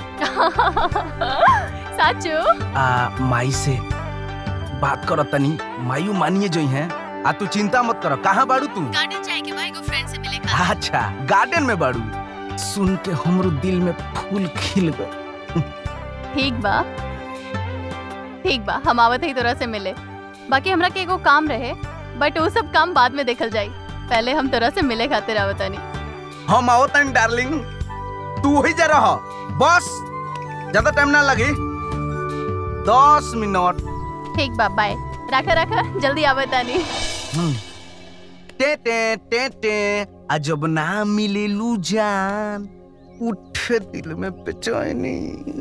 साचू
आ माई से बात कर तनी मायू मानिए जो है आ तू चिंता मत कर कहाँ बाड़ू तू
गार्डन जाए के भाई को फ्रेंड से मिले
अच्छा गार्डन में बाड़ू सुन के हमरो दिल में फूल खिल गए
ठीक बा ठीक बा हम आवत ही तोरा से मिले बाकी हमरा के एगो काम रहे बट वो सब काम बाद में देखल जाई पहले हम तोरा से मिले खातिर आवतानी
हम आओ तनी डार्लिंग तू वही जा रहा बस ज्यादा टाइम ना लगे दस मिनट
ठीक बा बाय रखा रखा जल्दी आवतानी
हम्म। टे टे टे टे अजब ना मिले लू जान उठे दिल में बेचैनी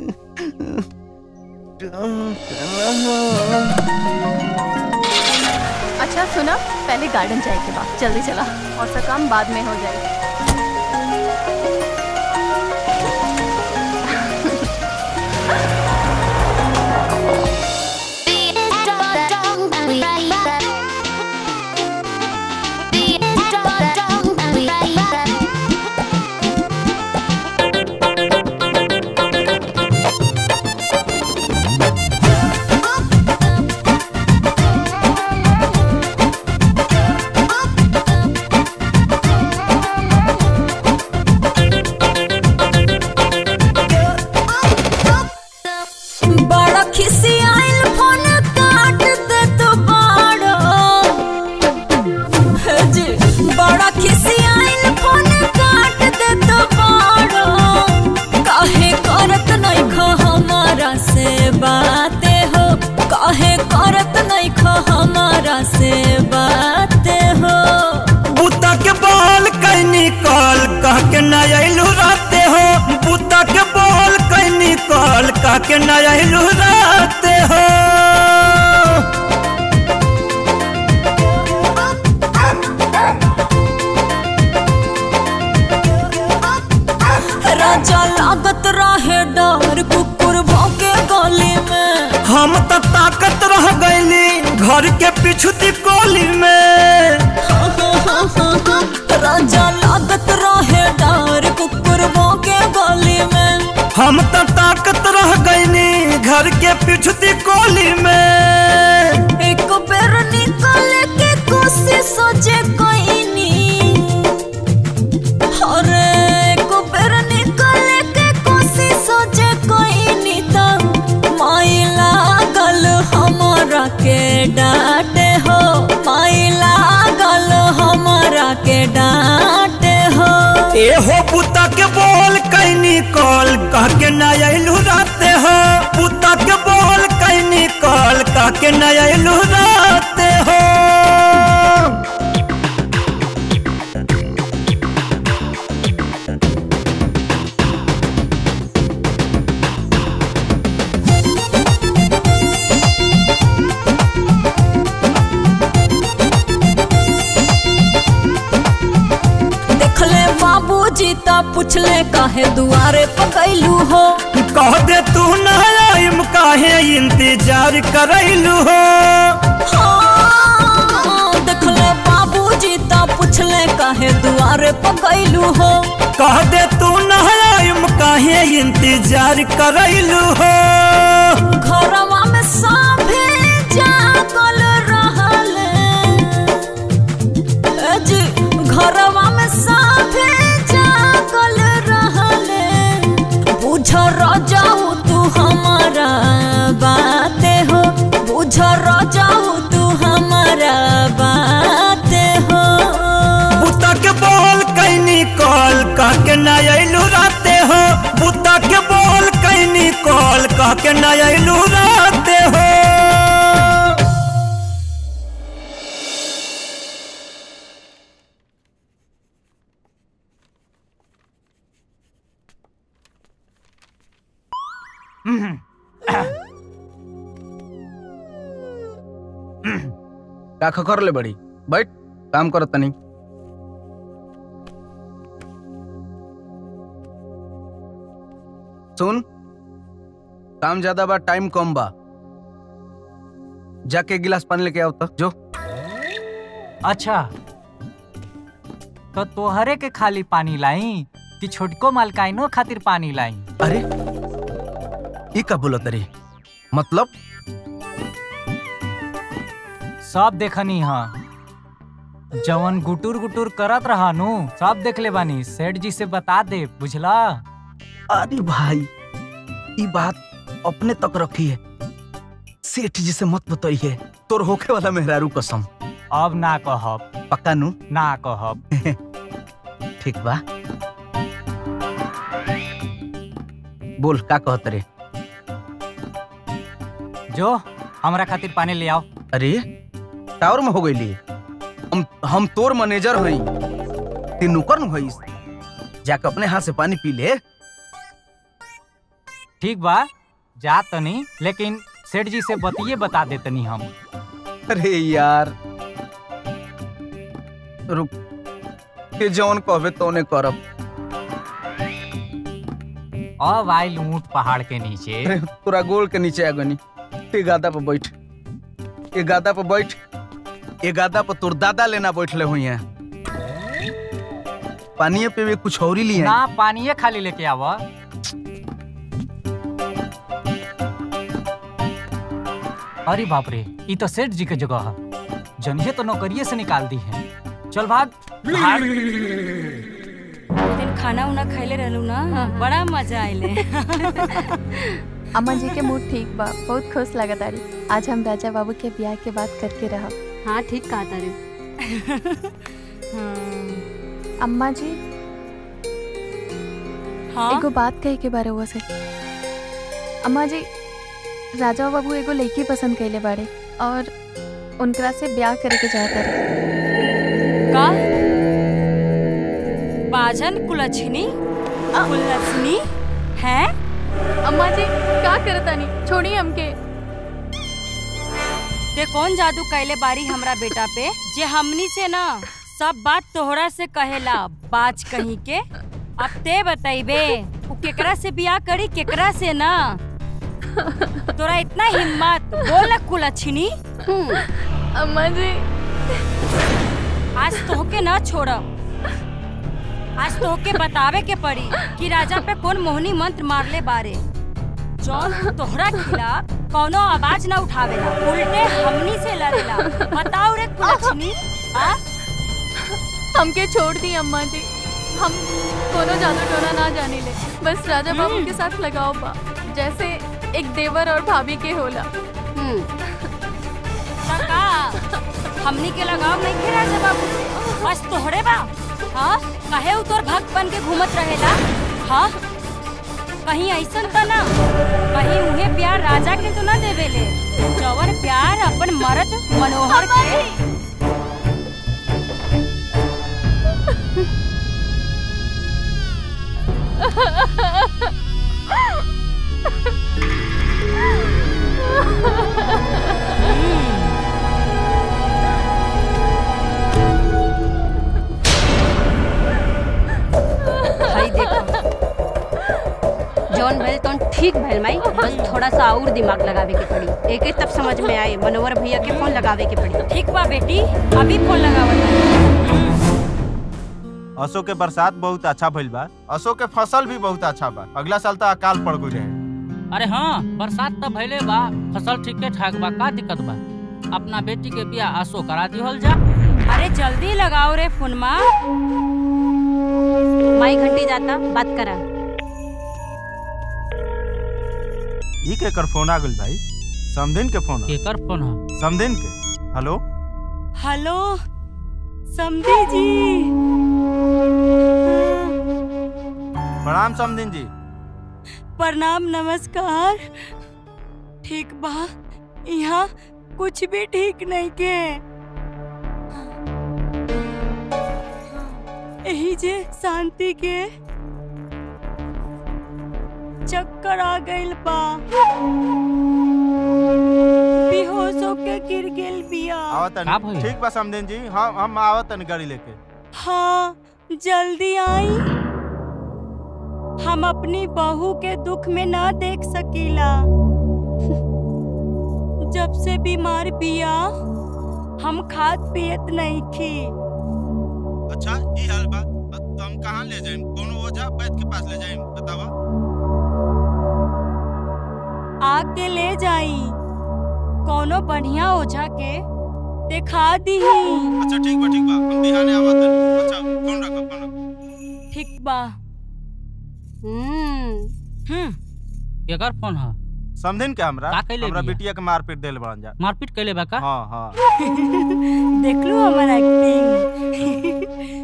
अच्छा सुना पहले गार्डन जाए के बाद जल्दी चला और सब काम बाद में हो जाए
बड़ा खिसियाइल फोन काट दे तो बड़ा हे जी बड़ा खिसियाइल फोन काट दे तो बड़ा काहे करत नहीं खो हमारा से बातें हो काहे करत नहीं खो हमारा से बातें हो
बुता के बॉल कैनी कॉल कह के न अइलू राते हो बुता के बॉल कैनी कॉल कह के न अइलू राते हो
राजा लागत रहे डर कुकुर भौंके गली में
हम तो ताकत रह गए गईली घर के पिछुती कोली में
राजा लागत रहे डर कुकुर के गली में
हम तो ताकत रह गईनी घर के पिछुती कोली में
एक बेर निकल के कोशिश जे कईनी अरे एक बेर निकल के कोशिश जे कईनी त माई लागल हमरा के डांटे हो माई लागल हमरा के डांटे हो
एहो पुता के बोल कैनी कॉल कह के न अइलू राते हो पुता के बोल कैनी कॉल कह के न अइलू राते हो
देखले बाबूजी ता पूछले काहे दुआरे पकैलू हो
कह दे तू न आइम काहे इंतजार करैलू हो
हाँ, देखले बाबूजी ता पूछले काहे दुआरे पकैलू हो
कह दे तू न आइम काहे इंतजार करैलू हो
घरवा में सभे जागल रहल ए जी घरवा में सभे जागल रहल बुझ रजाऊ तू हमारा बाते हो बुझ रजाऊ तू हमारा बाते हो
बुता के बोल कैनी कॉल कह के न अइलू राते हो बुता के बोल कैनी कॉल कह के न अइलू राते हो
का कर ले बड़ी बैठ काम कर तनी सुन काम ज्यादा बा टाइम कम बा जाके एक गिलास पानी लेके आओ तो जो
अच्छा तो तोहरे के खाली पानी लाई कि छोटको मालकाइनो खातिर पानी लाई
अरे ई का बोलत रे मतलब
सब देखनी हाँ जवन गुटुर गुटुर करत रहा नु सब देख ले बानी सेठ जी से बता दे बुझला
अरे भाई ई बात अपने तक रखी है सेठ जी से मत बताइए तोर होखे वाला मेहरारू कसम
अब ना कहब
पक्का नु
ना कहब
ठीक बा बोल का कहत रे
जो हमरा खातिर पानी ले आओ
अरे टावर में हो गई हम हम तोर मैनेजर हई ते नौकर नु हईस जाके अपने हाथ से पानी पी ले
ठीक बा जा तनी लेकिन सेठ जी से बतिए बता देतनी हम
अरे यार रुक के जौन कहबे तौने करब
अब आइल ऊंट पहाड़ के नीचे
अरे तोरा गोल के नीचे आ गनी ते गादा पर बैठ ए गादा पर बैठ ए गादा पर तोर दादा लेना बैठले हुई हैं पानी पे भी कुछ और ही लिए
ना पानिए खाली लेके आवा अरे बाप रे ई तो सेठ जी के जगह है जनिए तो नौकरिए से निकाल दी है चल भाग भाग
वो दिन खाना उना खैले रहलू ना बड़ा मजा आइले
अम्मा जी के मूड ठीक बा बहुत खुश लगा तारी आज हम राजा बाबू के ब्याह के बात करके रह
हाँ ठीक कहा तारे
अम्मा जी
हाँ?
एगो बात कहे के बारे हुआ से अम्मा जी राजा बाबू एगो लड़की पसंद कैले बाड़े और उनकरा से ब्याह करे के चाहता रहे
का बाजन कुलछनी कुलछनी है
अम्मा जी का करतानी छोड़ी हमके
ते कौन जादू कैले बारी हमरा बेटा पे जे हमनी से ना सब बात तोहरा से कहेला बाज कहीं के अब ते बतैबे उ केकरा से बियाह करी केकरा से ना तोरा इतना हिम्मत बोल ना कुलच्छनी
अम्मा जी
आज तोहके न छोड़ब आज तोहके बतावे के पड़ी कि राजा पे कौन मोहनी मंत्र मारले बारे जौन तोहरा खिलाफ कौनो आवाज न उठावेला उल्टे हमनी से लड़ेला बताओ रे कुलच्छनी आ
हमके छोड़ दी अम्मा जी हम कोनो जादू टोना ना जाने ले बस राजा बाबू के साथ लगाओ बा जैसे एक देवर और भाभी के होला
का हमनी के लगाव नहीं खे राजा बाबू से बस तोहरे बा हाँ कहे उ तोर भक्त बन के घूमत रहेला हाँ कहीं ऐसन त ना कहीं उहे प्यार राजा के तो ना देवेले जवन प्यार अपन मर्द मनोहर के
भाई देखो जौन भइल तौन ठीक भइल माई बस थोड़ा सा और दिमाग लगावे के पड़ी एक एक तब समझ में आए मनोहर भैया के फोन लगावे के पड़ी
ठीक बा बेटी अभी फोन लगावत
असो के बरसात बहुत अच्छा भइल बा असो के फसल भी बहुत अच्छा बा अगला साल तो अकाल पड़ गई रहे
अरे हाँ बरसात तो भइले बा फसल ठीके ठाक बा का दिक्कत बा अपना बेटी के बियाह आसो करा दिहल जा
अरे जल्दी लगाओ रे फोनमा
माई घंटी जाता बात करा
ई के कर फोन आ गइल भाई समदिन के फोन
केकर फोन है
समदिन के हेलो
हेलो समधी जी
प्रणाम समदिन जी
प्रणाम नमस्कार ठीक बा यहाँ कुछ भी ठीक नहीं के यही जे शांति के चक्कर आ गइल बा बेहोश होके गिर गेल बिया
आवतन ठीक बा समदिन जी हम हम आवतन गाड़ी लेके
हाँ जल्दी आई हम अपनी बहू के दुख में ना देख सकीला जब से बीमार बिया हम खाद पियत नहीं थी
अच्छा ई हाल बा तो हम कहाँ ले जाएं कोनो ओझा वैद्य के पास ले जाएं बतावा
आके ले जाई कोनो बढ़िया ओझा के दिखा दी
अच्छा ठीक बा ठीक बा हम बिहाने आवतन अच्छा फोन रखो फोन रखो
ठीक बा
हम्म केकर फोन है
समदिन के हमरा
का कैले
हमरा
बिया?
बिटिया के मारपीट देल बड़न जा
मारपीट कैले बा का
हाँ हाँ
देख लो हमारा एक्टिंग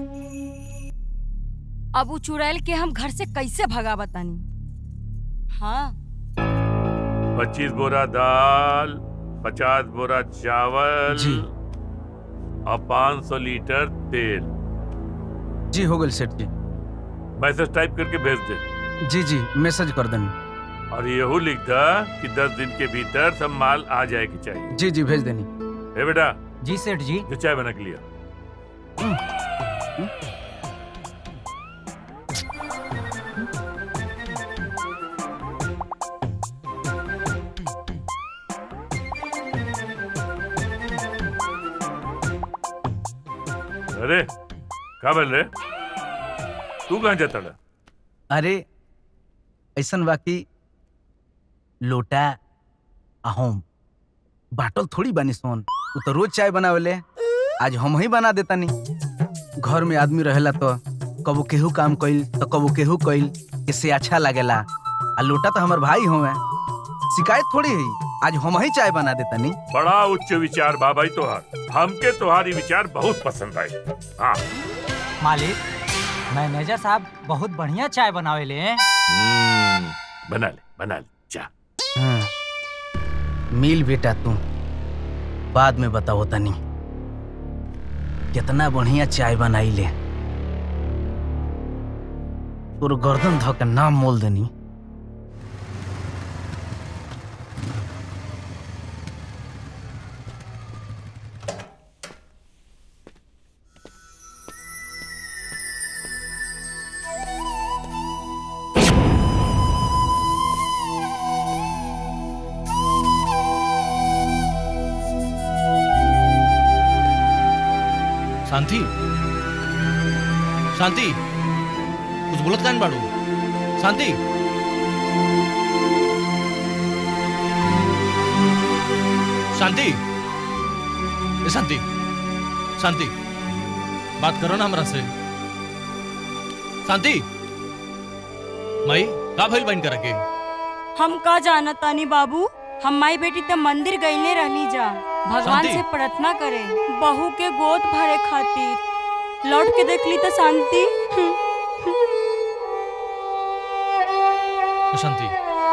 अब उ चुड़ैल के हम घर से कैसे भगा बतानी हाँ
पच्चीस बोरा दाल पचास बोरा चावल
जी।
और पाँच सौ लीटर तेल
जी हो गल सेठ जी
मैसेज टाइप करके भेज दे
जी जी मैसेज कर देनी
और यहू लिख दा कि दस दिन के भीतर सब माल आ जाए की चाहिए
जी जी भेज देनी
ए बेटा
जी सेठ जी
जो चाय बना के लिया अरे का बोल रहे तू कहाँ जाता रहा?
अरे ऐसन बाकी लोटा अहोम बाटल थोड़ी बनी सोन वो तो रोज चाय बनावेले आज हम ही बना देतानी घर में आदमी रहेला तो कबो केहू काम कइल तो कबो केहू कइल इससे अच्छा लागेला आ लोटा तो हमार भाई होवे शिकायत थोड़ी है आज हम ही चाय बना देतानी
बड़ा उच्च विचार बा भाई तोहार हमके तुम्हारी विचार बहुत पसंद आए हाँ
मालिक मैनेजर साहब बहुत बढ़िया चाय बनावेले हैं
हम्म, बना ले बना ले जा
हाँ, मिल बेटा तू बाद में बताओ तनी कितना बढ़िया चाय बनाई ले तोर गर्दन धो के नाम मोल देनी
शांति शांति कुछ बोलत कान बाड़ू शांति शांति ए शांति शांति बात करो ना हमरा से शांति माई का भइल बन करके
हम का जाना तानी बाबू हम माई बेटी त मंदिर गईले रहली जा भगवान
शांति।
से प्रार्थना करे बहू के गोद भरे खातिर लौट के देखली तो शांति
शांति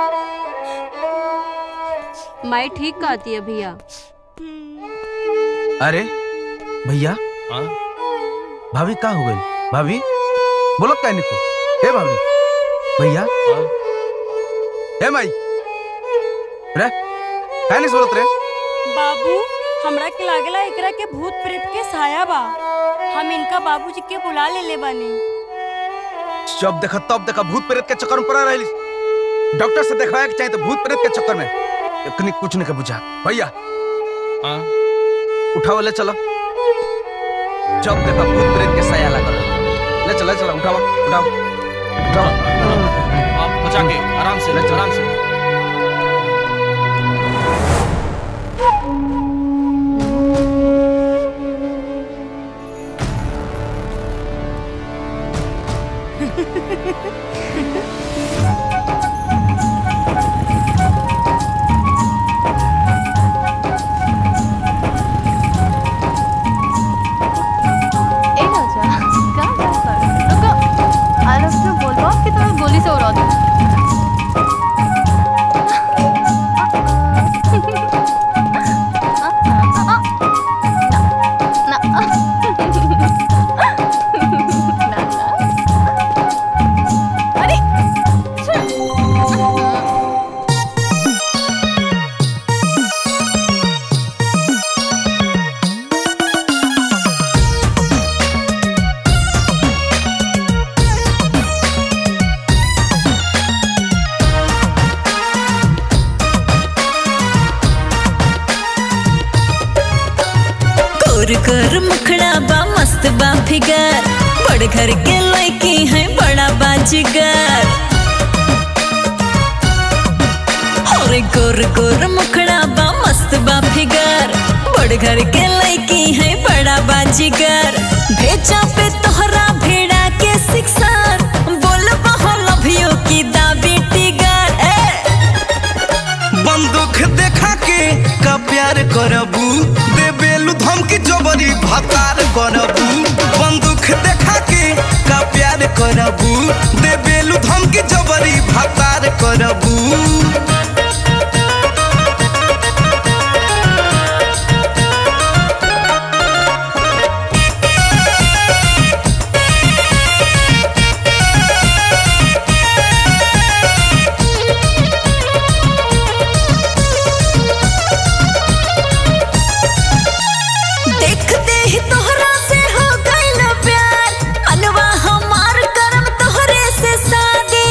माई ठीक कहती है भैया
अरे भैया
हाँ
भाभी का हो गई भाभी बोलत का निको हे भाभी भैया हे माई रे का नहीं बोलत रे
बाबू हमरा के लागेला एकरा के भूत प्रेत के साया बा हम इनका बाबूजी के बुला ले ले बानी
जब देखा तब देखा भूत प्रेत के चक्कर में पड़ा रही डॉक्टर से देखवाए के चाहिए तो भूत प्रेत के चक्कर में इतनी कुछ नहीं के बुझा भैया
हाँ
उठाओ ले चलो जब देखा भूत प्रेत के साया लगा ले चलो ले चलो उठाओ उठाओ उठाओ
आप बचा के आराम से ले आराम से
ए राजा का बात कर रुको आलस में बोलबो कि तोरा गोली से उड़ा दे अरे
कोर कर मुखड़ा बा मस्त बा फिगर बड़ घर के लड़की है बड़ा बाजीगर और गोर गोर मुखड़ा बा मस्त बा फिगर बड़ घर के लड़की है बड़ा बाजीगर भेजा पे तोहरा भेड़ा के शिक्षा बोल बहो लभियो की दाबी टिगर ए
बंदूक देखा के का प्यार करबू दे बेलू धमकी जबरी भतार करबू बंदूक देखा के का प्यार करबू दे बेलू धमकी जबरी भतार करबू
देखते ही तोहरा से हो गइल प्यार मनवा हमार करम तोहरे से शादी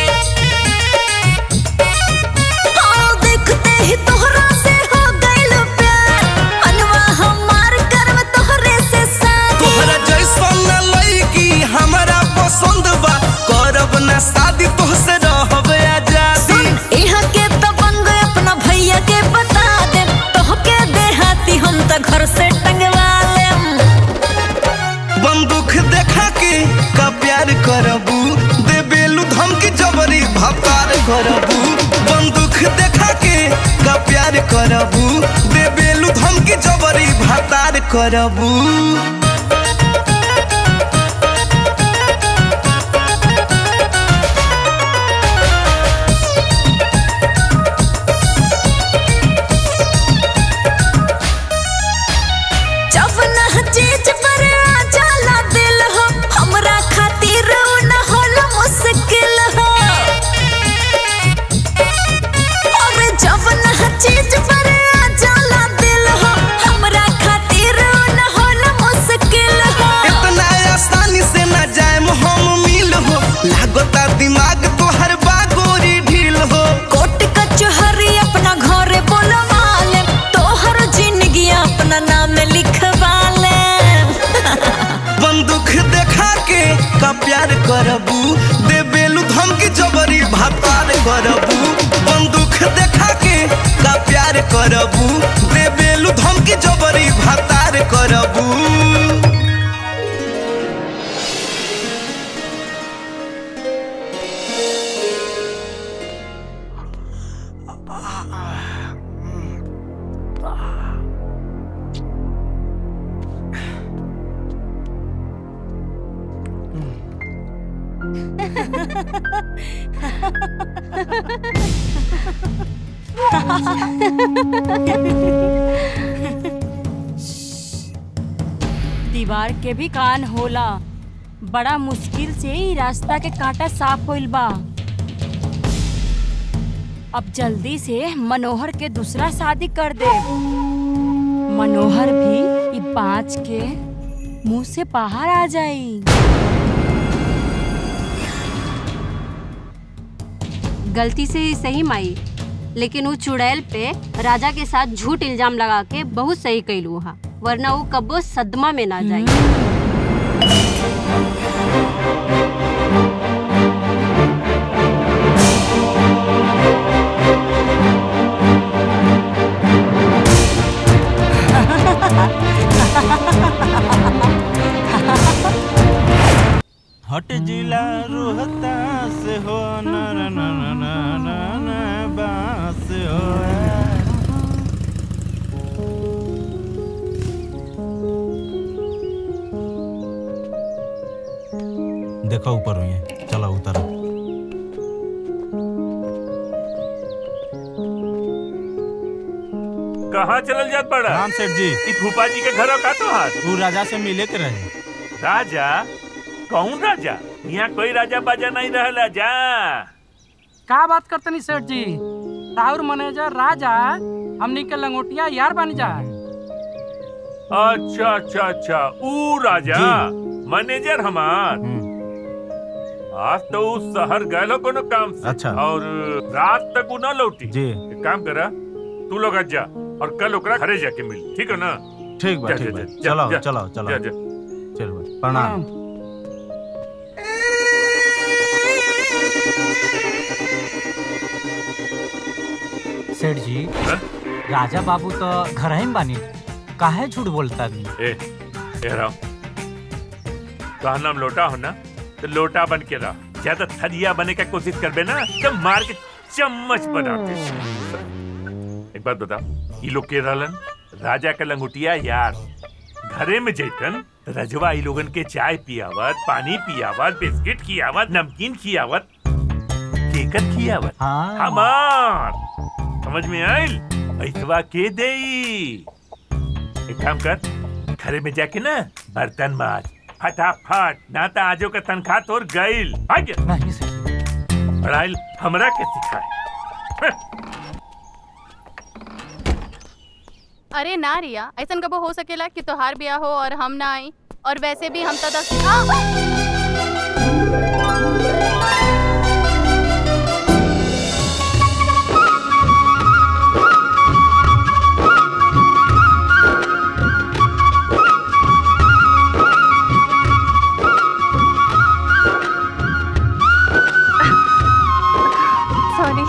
हाँ, देखते ही तोहरा से हो गइल प्यार मनवा हमार करम तोहरे से शादी
तोहरा जैसन लड़की हमरा पसंद बा करब ना शादी तोहसे रहब आजादी
यहाँ के दबंग अपना भैया के बता दे तोहके देहाती हम त घर से टंगवा लेम
बंदूक देखा के का प्यार करबू दे बेलू धमकी जबरी भतार करबू बंदूक देखा के का प्यार करबू दे बेलू धमकी जबरी भतार करबू
जब न चीज पर आ जाला दिल हो हमरा खातिर उ न होला मुश्किल हो और जब न चीज पर आ जाला दिल हो हमरा खातिर उ न होला मुश्किल
का प्यार करबू दे बेलू धमकी जबरी भातार करबू बंदूक देखा के का प्यार करबू दे बेलू धमकी जबरी भातार करबू
दीवार के भी कान होला बड़ा मुश्किल से ही रास्ता के कांटा साफ होइल बा अब जल्दी से मनोहर के दूसरा शादी कर दे मनोहर भी ई बाँच के मुंह से बाहर आ जाई
गलती से ही सही माई लेकिन वो चुड़ैल पे राजा के साथ झूठ इल्जाम लगा के बहुत सही कैलू हा वरना वो कबो सदमा में ना जाई
हट जिला रोहता से हो ना ना ना ना ना ना ना बास हो देखो ऊपर हुई है चला उतरा
कहाँ चलल जात पड़ा
राम सेठ जी
ई फूफा जी के घर का तो हाथ
वो राजा से मिले के रहे
राजा कौन राजा यहाँ कोई राजा बाजा नहीं रहला जा
का बात करतनी सेठ जी राहुल मैनेजर राजा हमनी के लंगोटिया यार बन जा
अच्छा अच्छा अच्छा ऊ राजा मैनेजर हमार आज तो उस शहर गए कोनो काम से
अच्छा।
और रात तक उ न लौटी
जी
एक काम करा तू लोग आज जा और कल ओकरा घरे जाके मिल ठीक है ना
ठीक बा
जा,
ठीक
जा,
बा
जा, जा,
चलो
जा,
चलो चलो
जा, जा।
चलो प्रणाम
सेठ जी राजा बाबू तो घर ही में बानी काहे झूठ बोलता भी
ए ए राव तो नाम लोटा हो ना तो लोटा बन के रह ज्यादा थरिया बने का कोशिश करबे ना तो मार के चम्मच बनाते एक बात बताओ ये लोग के रहलन राजा का लंगुटिया यार घरे में जैतन तो रजवा ई लोगन के चाय पियावत पानी पियावत बिस्किट खियावत नमकीन खियावत केकर खियावत
हाँ।
हमार समझ में आइल ऐसवा के देई एक काम कर घरे में जाके ना बर्तन माज फटाफट ना तो आजो का तनख्वाह तोर गईल आगे
नहीं
पढ़ाई हमरा के सिखाए
अरे ना रिया ऐसा कबो हो सकेला कि तोहार ब्याह हो और हम ना आई और वैसे भी हम तो दस आ! सॉरी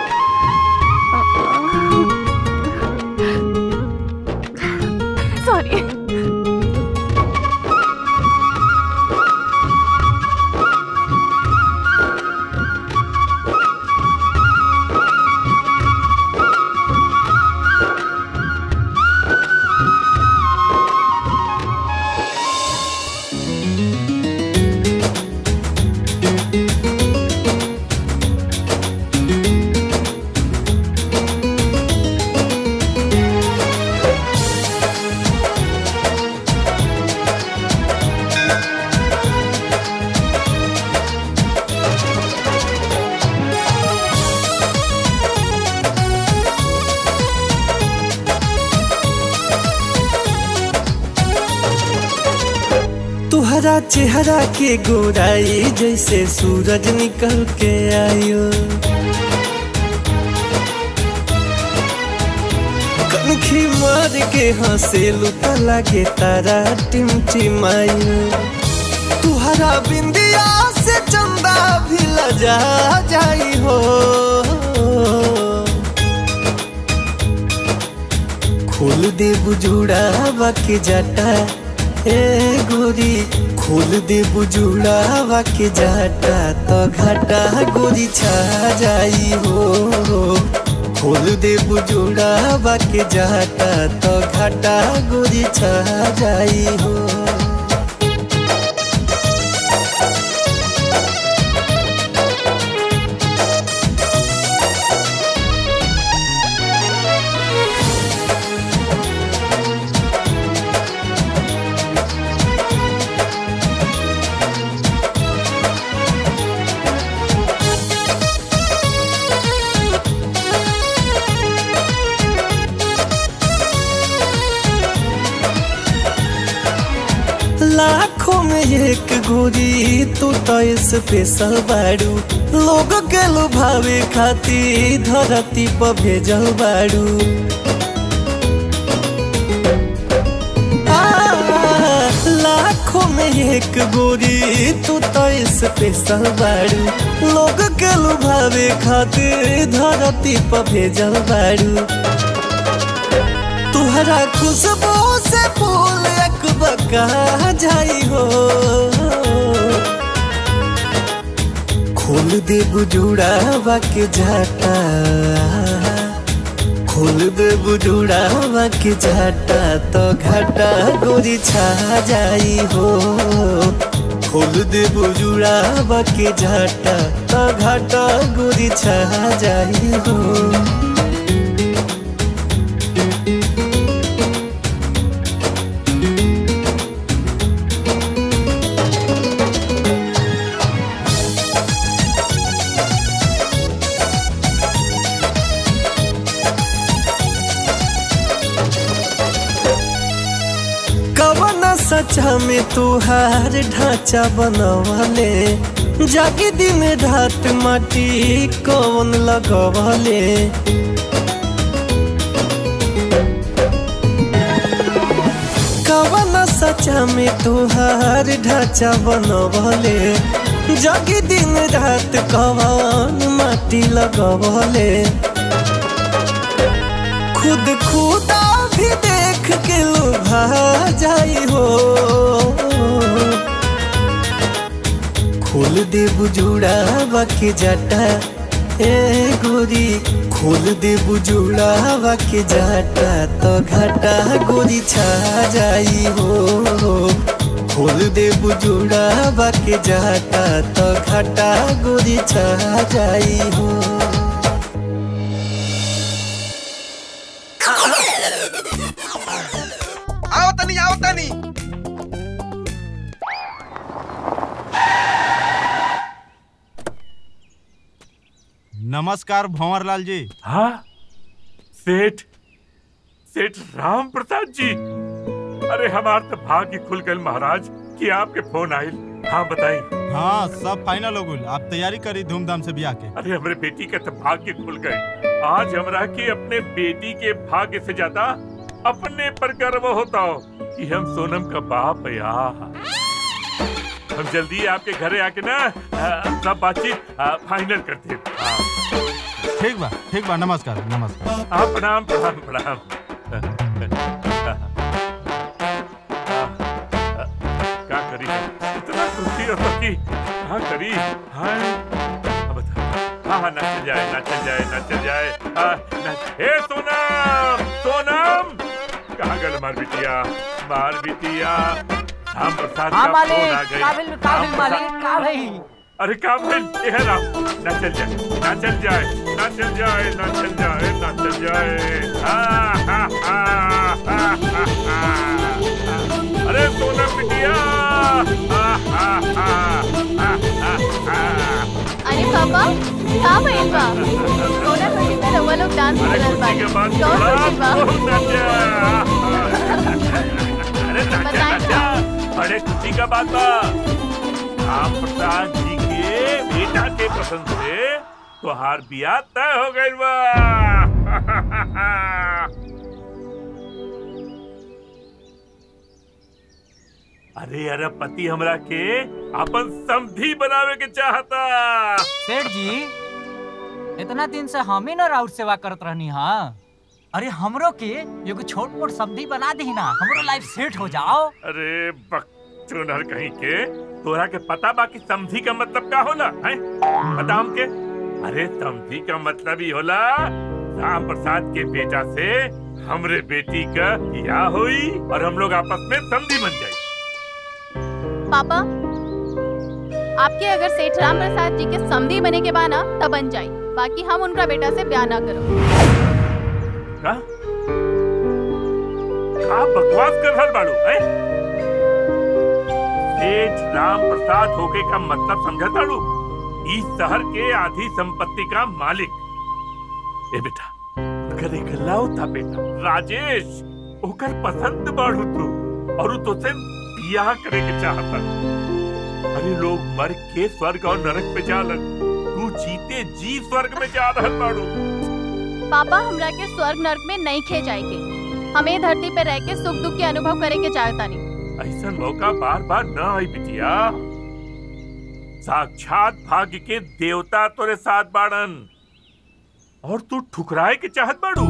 सॉरी
तुहरा चेहरा के गोराई जैसे सूरज निकल के आयो कनखी मार के हंसे लुता लागे तारा टिमटिमायो तुहरा बिंदिया से चंदा भी लजा जाई हो खोल दे बुजुड़ा के जाटा ए गोरी खोल दे बुजुड़ा के जाटा तो घाटा गोरी छा जाई हो खोल दे बुजुड़ा के जाटा तो घाटा गोरी छा जाई हो लाखों में एक गोरी तू तो स्पेशल बाड़ू लोग के लुभावे खाती धरती पर भेजल बाड़ू आ, लाखों में एक गोरी तू तो स्पेशल बाड़ू लोग के लुभावे खातिर धरती पर भेजल बाड़ू तुहरा खुशबू से फूल एक बका जाई हो खोल दे बुजुड़ा के जाटा खोल दे बुजुड़ा के जाटा तो घाटा गोरी छा जाई हो खोल दे बुजुड़ा के जाटा तो घाटा गोरी छा जाई हो कवन सचा में तुहार ढांचा बनवले जागी दिन रात माटी कौन लगवले कवन सचा में तुहार ढांचा बनवले जागी दिन रात कवन माटी लगवले खुद खुदा भी देख के लुभा जाई हो खोल दे बुजुड़ा के जाटा ए गोरी खोल दे बुजुड़ा के जाटा तो घाटा गोरी छा जाई हो खोल दे बुजुड़ा के जाटा तो घाटा गोरी छा जाई हो
आओ तनी आओ तनी
नमस्कार भंवरलाल जी
हाँ सेठ सेठ राम प्रसाद जी अरे हमार तो भाग्य खुल गए महाराज कि आपके फोन आयल हाँ बताई
हाँ सब फाइनल हो गई आप तैयारी करी धूमधाम से ब्याह के
अरे हमारे बेटी के तो भाग्य खुल गए आज हमरा के अपने बेटी के भाग्य से ज्यादा अपने पर गर्व होता हो कि हम सोनम का बाप है या हम जल्दी आपके घरे आके ना आ, सब बातचीत आ, फाइनल करते हैं। हाँ।
ठीक बा ठीक बा नमस्कार नमस्कार
हाँ प्रणाम प्रणाम प्रणाम क्या करी इतना खुशी हो कि हाँ करी हाँ अब बता हाँ हाँ ना चल जाए ना चल जाए ना चल जाए हाँ, ना ए सोनम सोनम कहाँ गल मार बिटिया मार बिटिया राम प्रसाद
हाँ
का
मालिक
फोन आ गई
का बिल का
राम
बिल
प्रसाद-
मालिक का भाई
अरे का भाई ये है राम ना चल जाए ना चल जाए ना चल जाए ना चल जाए ना चल जाए हाँ, हाँ, हाँ, हाँ, हाँ, हाँ। अरे सोना बिटिया हाँ, हाँ, हाँ, हाँ, हाँ, हाँ।
अरे पापा का भइल बा सोना खुशी में रउआ लोग डांस करत बा
के बाद
कौन खुशी बा
बहुत नाचा। अरे नाचा नाचा बड़े खुशी का बात बा राम प्रसाद जी के बेटा के पसंद से तुहार बियाह तय हो गई बा अरे अरे पति हमरा के अपन समधी बनावे के चाहता
सेठ जी इतना दिन से हम ही ना राउर सेवा करत रहनी हाँ अरे हमरो के एगो छोट मोट सब्जी बना दी ना हमरो लाइफ सेट हो जाओ
अरे बकचोदर कहीं के तोरा के पता बा कि समधी का मतलब का होला है पता हमके अरे समधी का मतलब ही होला राम प्रसाद के बेटा से हमरे बेटी का ब्याह हुई और हम लोग आपस में समधी बन जाए
पापा आपके अगर सेठ राम प्रसाद जी के समधी बने के बाना तब बन जाई बाकी हम उनका बेटा से ब्याह ना करो
का का बकवास कर रहल बाड़ू हैं सेठ राम प्रसाद होके का मतलब समझा ताड़ू इस शहर के आधी संपत्ति का मालिक ए बेटा अगर एक लाओ था बेटा राजेश ओकर पसंद बाड़ू तू और उ तुझसे बियाह करे के चाहता अरे लोग मर के स्वर्ग और नरक पे जालन तू जीते जी स्वर्ग में जा रहल बाड़ू
पापा हमरा के स्वर्ग नर्क में नहीं खे जाएंगे हमें धरती पे रह के सुख दुख के अनुभव करे के चाहता नहीं
ऐसा मौका बार बार न आई बिटिया साक्षात भाग्य के देवता तोरे साथ बाड़न और तू ठुकराए के चाहत बाड़ू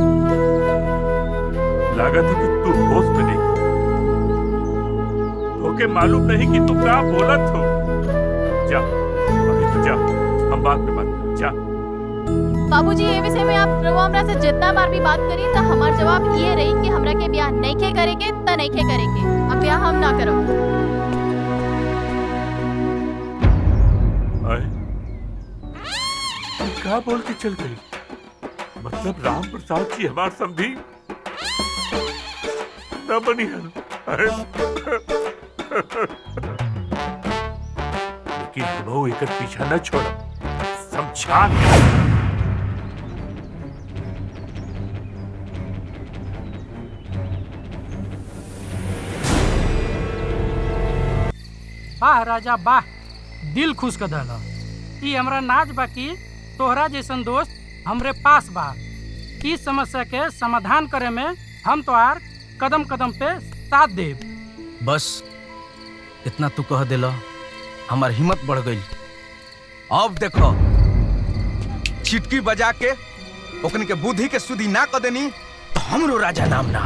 लागत है कि तू होश में नहीं ओके मालूम नहीं कि तू क्या बोलत हो जा अभी तू जा हम बात में बात करें। जा
बाबूजी ये विषय में आप प्रभु हमरा से जितना बार भी बात करी तो हमार जवाब ये रही कि हमरा के ब्याह नहीं खे करेंगे त नहीं खे करेंगे अब ब्याह हम ना करो
आए तू क्या बोल के चल गई मतलब राम प्रसाद जी हमार समझी न बनी है लेकिन हम एक पीछा न छोड़ समझा के
वाह राजा वाह दिल खुश कर दल ई हमरा नाच बाकी तोहरा जैसन दोस्त हमरे पास बा इस समस्या के समाधान करे में हम तोहार कदम कदम पे साथ देब
बस इतना तू कह दिला हमार हिम्मत बढ़ गई अब देखो चिटकी बजा के ओकन के बुद्धि के सुधी ना क देनी तो हमरो राजा नाम ना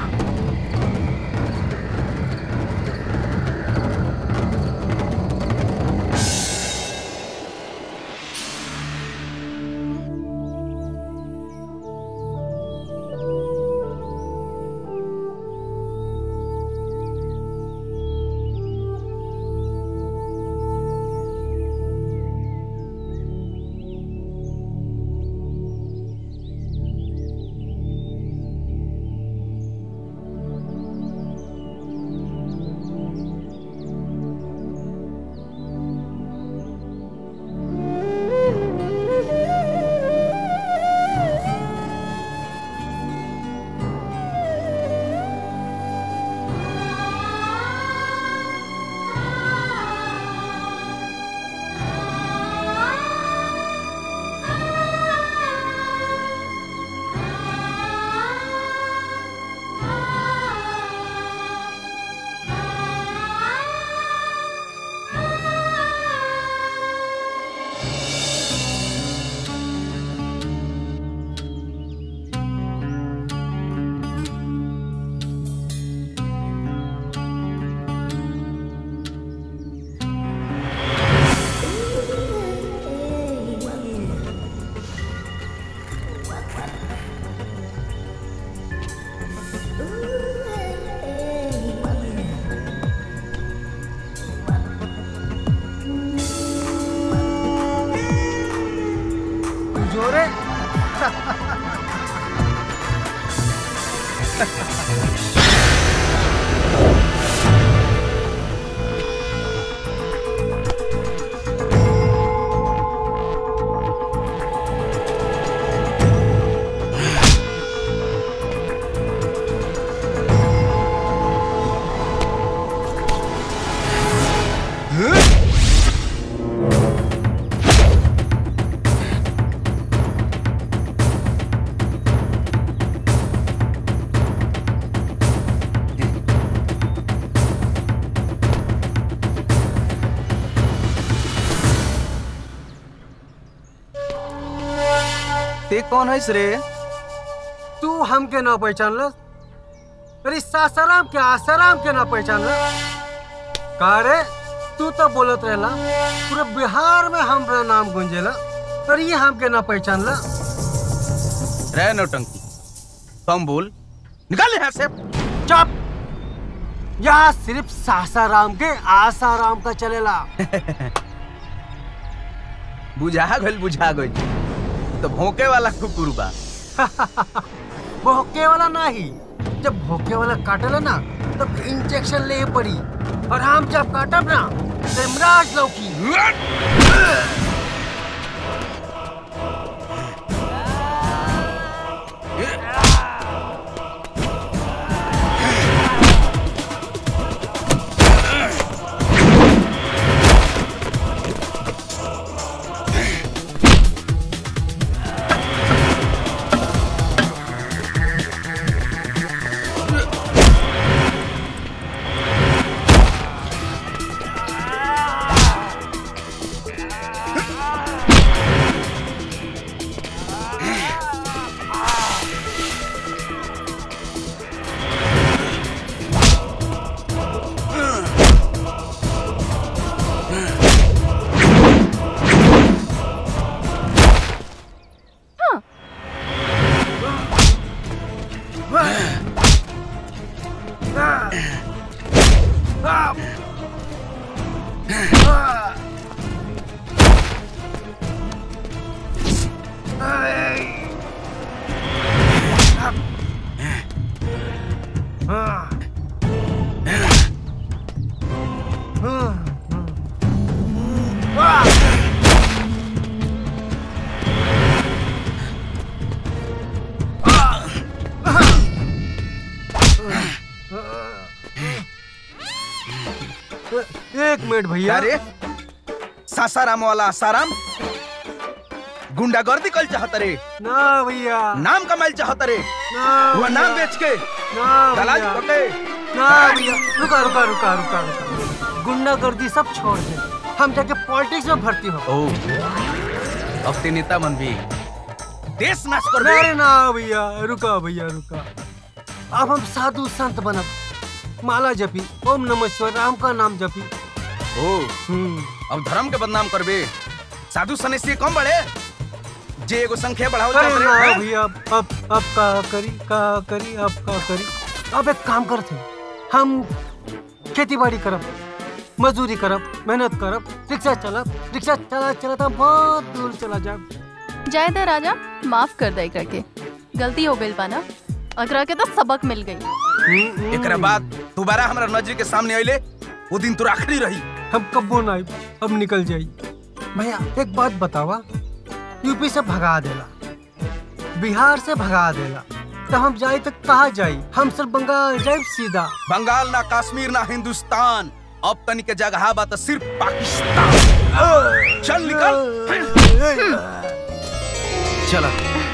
ते कौन है रे
तू हमके ना पहचान ल अरे सासाराम के आसाराम के ना पहचान ल का रे तू तो बोलत रहला पूरे बिहार में हमरा नाम गुंजेला पर ये हमके ना पहचान ल
रे नौटंकी कम बोल निकाल यहाँ से
चुप यहाँ सिर्फ सासाराम के आसाराम का चलेला
बुझा गइल बुझा गइल तो भौंके वाला कुकुर बा
भोके वाला नहीं जब भोके वाला काटेला ना तब इंजेक्शन ले पड़ी और हम जब काटब ना तो इमराज लौकी एक मिनट भैया
अरे सासाराम वाला साराम गुंडागर्दी कल चाहत रे
ना भैया
नाम कमाइल चाहत रे
ना
वो नाम
भैया।
बेच के
ना
दलाली
भैया।
पके
ना भैया रुका रुका रुका रुका रुका गुंडागर्दी सब छोड़ दे हम जाके पॉलिटिक्स में भर्ती हो
ओ अब ते नेता बन भी देश नाश कर बे
अरे ना भैया रुका भैया रुका अब हम साधु संत बनब माला जपी ओम नमः शिवाय राम का नाम जपी
ओ अब धर्म के बदनाम करबे साधु सन्यासी कम बढ़े जे एगो संख्या बढ़ाओ
अरे
जात
ना
रे हैं?
भैया अब अब अब का करी का करी अब का करी अब एक काम करते हम खेती बाड़ी करब मजदूरी करब मेहनत करब रिक्शा चलब रिक्शा चला चला तो बहुत दूर चला जाब
जाए दे राजा माफ कर दे एकरा के गलती हो गई पाना एकरा के तो सबक मिल गई
एकरा बाद दोबारा हमरा नजर के सामने आइले वो दिन तो आखिरी रही
हम कब्बो ना आइब, अब निकल जाई भैया एक बात बतावा यूपी से भगा देला बिहार से भगा देला तो हम जाई तो कहाँ जाई हम सिर्फ बंगाल जाए सीधा
बंगाल ना कश्मीर ना हिंदुस्तान अब तनी के जगह बा तो सिर्फ पाकिस्तान चल निकल चला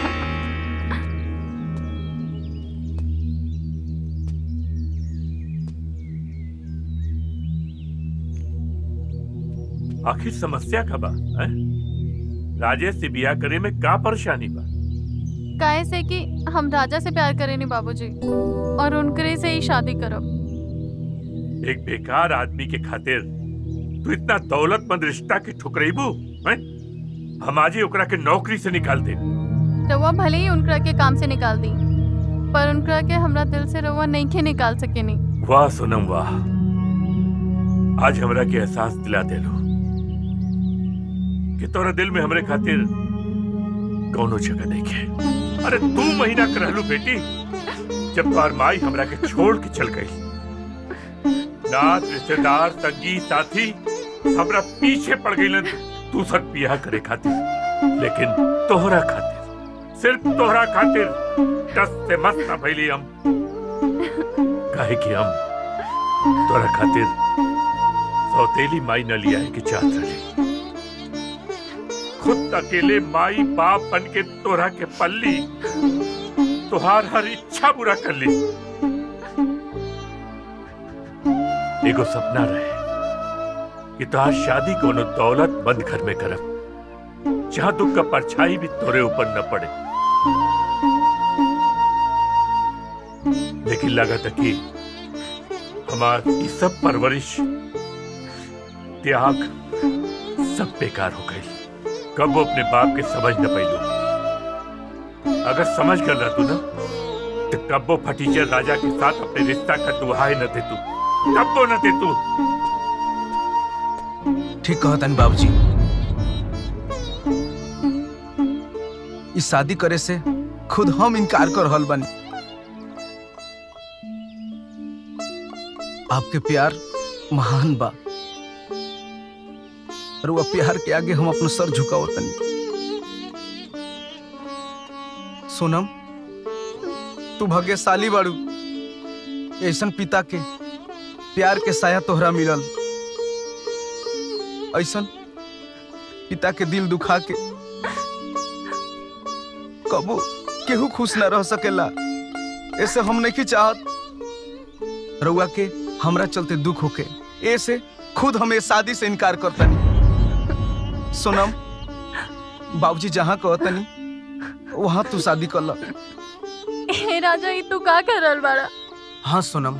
आखिर समस्या का बा हैं? राजेश से बियाह करे में का परेशानी बा
काहे से कि हम राजा से प्यार करेनी बाबूजी और उनकरे से ही शादी करब
एक बेकार आदमी के खातिर तू इतना दौलतमंद रिश्ता के ठुकरेबू हैं? हम आज ही ओकरा के नौकरी से निकाल दे
रउआ भले ही उनकरा के काम से निकाल दी पर उनकरा के हमरा दिल से रउआ नहीं के निकाल सकेनी
वाह सोनम वाह आज हमरा के एहसास दिला देलो कि तोरा दिल में हमरे खातिर कौनो जगह नहीं है अरे दू महीना कर रहलू बेटी जब तोहार माई हमरा के छोड़ के चल गई नात रिश्तेदार संगी साथी हमरा पीछे पड़ गई तू सब बियाह करे खातिर लेकिन तोहरा खातिर सिर्फ तोहरा खातिर दस से मस्त ना भइली हम काहे कि हम तोरा खातिर सौतेली माई न लिया है कि चाहत रही खुद अकेले माई बाप बन के तोरा के पल्ली तोहार हर इच्छा पूरा कर ली एगो सपना रहे कि तोहार शादी कोनो दौलत बंद घर में करब जहाँ दुख का परछाई भी तोरे ऊपर न पड़े लेकिन लगा था कि हमार ये सब परवरिश त्याग सब बेकार हो गई कब वो अपने बाप के समझ न पैलू अगर समझ कर रहा तू ना तो कब वो फटीचर राजा के साथ अपने रिश्ता का दुहाई न दे तू कब वो न दे तू
ठीक कहतन बाबूजी इस शादी करे से खुद हम इनकार कर रहल बानी आपके प्यार महान बा और वो प्यार के आगे हम अपना सर झुकाओ तनी सोनम तू भाग्यशाली बाड़ू ऐसन पिता के प्यार के साया तोहरा मिलल ऐसन पिता के दिल दुखा के कबो केहू खुश ना रह सकेला ऐसे हम नहीं चाहत रउआ के हमरा चलते दुख होके ऐसे खुद हमें शादी से इनकार करतनी सोनम बाबूजी जहाँ कहतनी वहाँ तू शादी कर ला
हे राजा ई तू का कर रहल बाड़ा
हाँ सोनम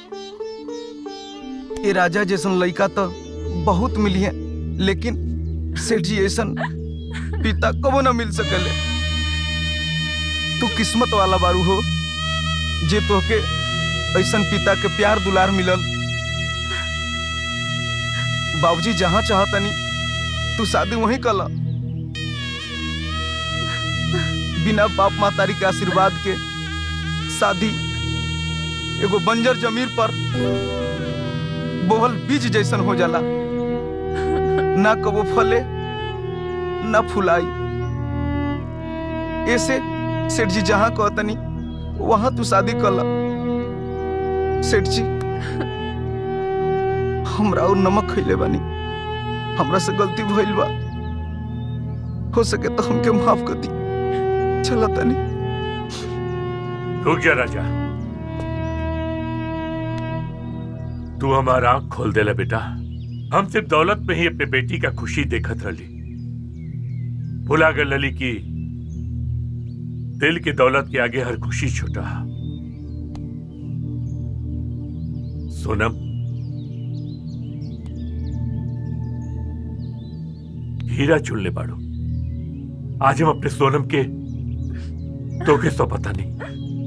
ये राजा जैसन लड़का तो बहुत मिली है लेकिन सेठ जी ऐसन पिता कबो ना मिल सकले तू किस्मत वाला बारू हो जे तोहके ऐसन पिता के प्यार दुलार मिलल बाबूजी जहाँ चाहतनी तू शादी वहीं कला बिना बाप मातारी के आशीर्वाद के शादी एगो बंजर जमीन पर बोहल बीज जैसन हो जाला ना कबो फले ना फुलाई ऐसे सेठ जी जहाँ कहतनी वहां तू शादी कला सेठ जी हमरा और नमक खैले बानी हमरा से गलती भइल बा हो सके तो हमके माफ कर दी चला तनी
रुक जा राजा तू हमारा आंख खोल देला बेटा हम सिर्फ दौलत में ही अपने बेटी का खुशी देखत रही भुला गए लली की दिल की दौलत के आगे हर खुशी छोटा सोनम हीरा चुनले बाड़ो आज हम अपने सोनम के तो के सो पता नहीं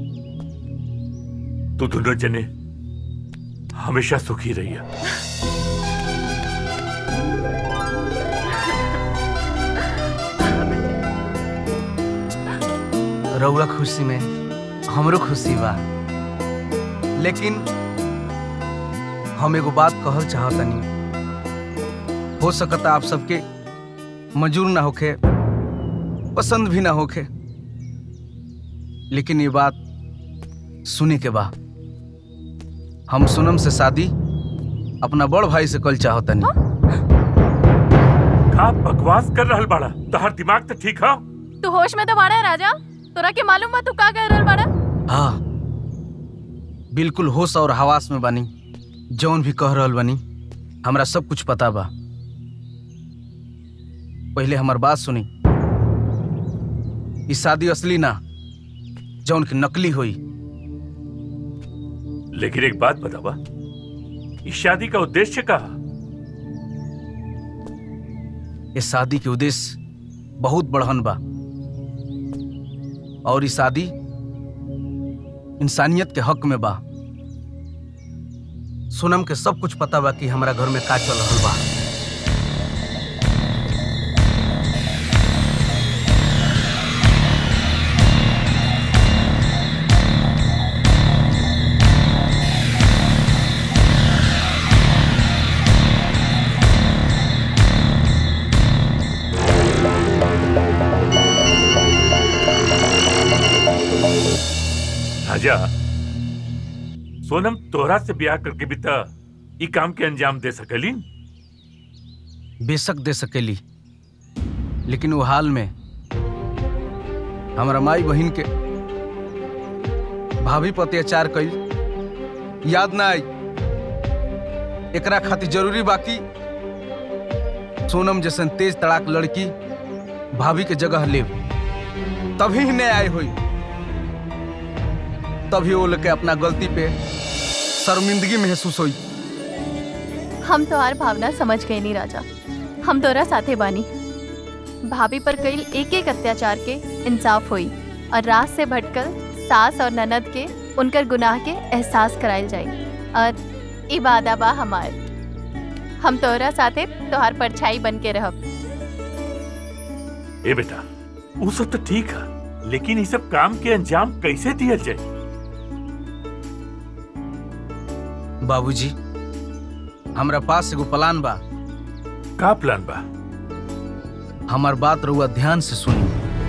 तू दोनों जने हमेशा सुखी रही है
रउआ खुशी में हमरो खुशी बा लेकिन हम एगो बात कहल चाहतनी हो सकता आप सबके मंजूर ना होखे पसंद भी ना होखे लेकिन ये बात सुने के बा हम सोनम से शादी अपना बड़ भाई से कल चाहतनी
का बकवास कर रहल बाड़ा तोहर दिमाग तो ठीक है
तू होश में तो बाड़ा है राजा तोरा के मालूम बा तू का कह रहल बाड़ा
हाँ बिल्कुल होश और हवास में बानी जौन भी कह रहल बानी हमरा सब कुछ पता बा पहले हमार बात सुनी ई शादी असली ना जौन की नकली हुई
लेकिन एक बात बतावा इस शादी का उद्देश्य का
इस शादी के उद्देश्य बहुत बढ़न बा और ई शादी इंसानियत के हक में बा सोनम के सब कुछ पता बा कि हमारा घर में का चल रहल बा
राजा सोनम तोहरा से ब्याह करके भी त ई काम के अंजाम दे सकली
बेशक दे सकेली लेकिन वो हाल में हमारा माई बहन के भाभी पर अत्याचार कई याद ना आई एकरा खातिर जरूरी बाकी सोनम जैसन तेज तड़ाक लड़की भाभी के जगह ले तभी न्याय हुई तभी वो लोग के अपना गलती पे शर्मिंदगी महसूस हुई
हम तोहार भावना समझ गए नहीं राजा हम तोरा साथे बानी भाभी पर कई एक एक अत्याचार के इंसाफ हुई और रात से भटकल सास और ननद के उनकर गुनाह के एहसास करायल जाई और इबादा बा हमार हम तोरा साथे तोहार परछाई बन के रहब
ए बेटा वो सब तो ठीक है लेकिन ये सब काम के अंजाम कैसे दिया जाए
बाबूजी हमरा पास एगो प्लान बा
का प्लान बा
हमार बात रहुआ ध्यान से सुनी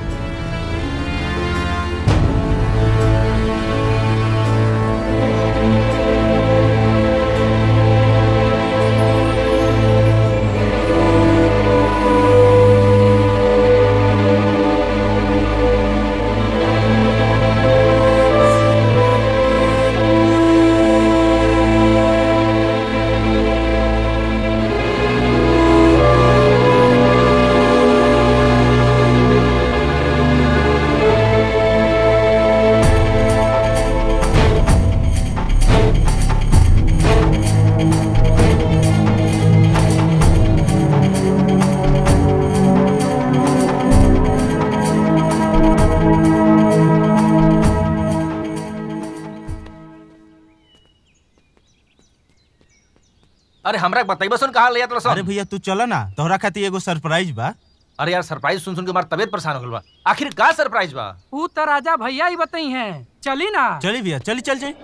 अरे हमरा बताइबा सुन कहाँ ले जात रसन
अरे भैया तू चला ना तोहरा खातिर एगो सरप्राइज बा
अरे यार सरप्राइज सुन सुन के हमार तबियत परेशान हो गइल बा आखिर का सरप्राइज बा
ऊ तो राजा भैया ही बताई हैं चली ना
चली भैया चली चल जाए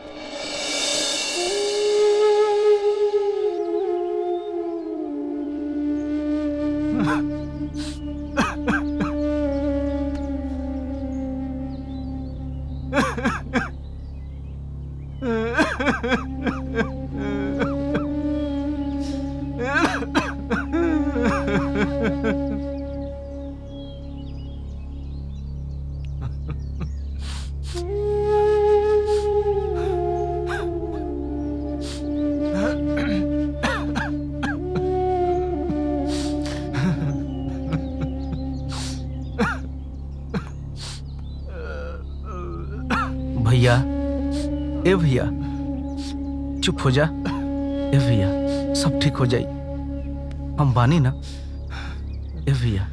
भैया ए भैया चुप हो जा ए भैया सब ठीक हो जाई हम बानी ना ए भैया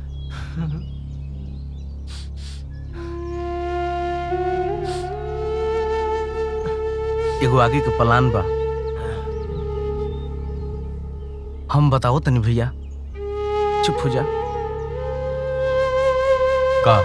एगो आगे के प्लान बा हम बताओ तनी भैया चुप हो जा
का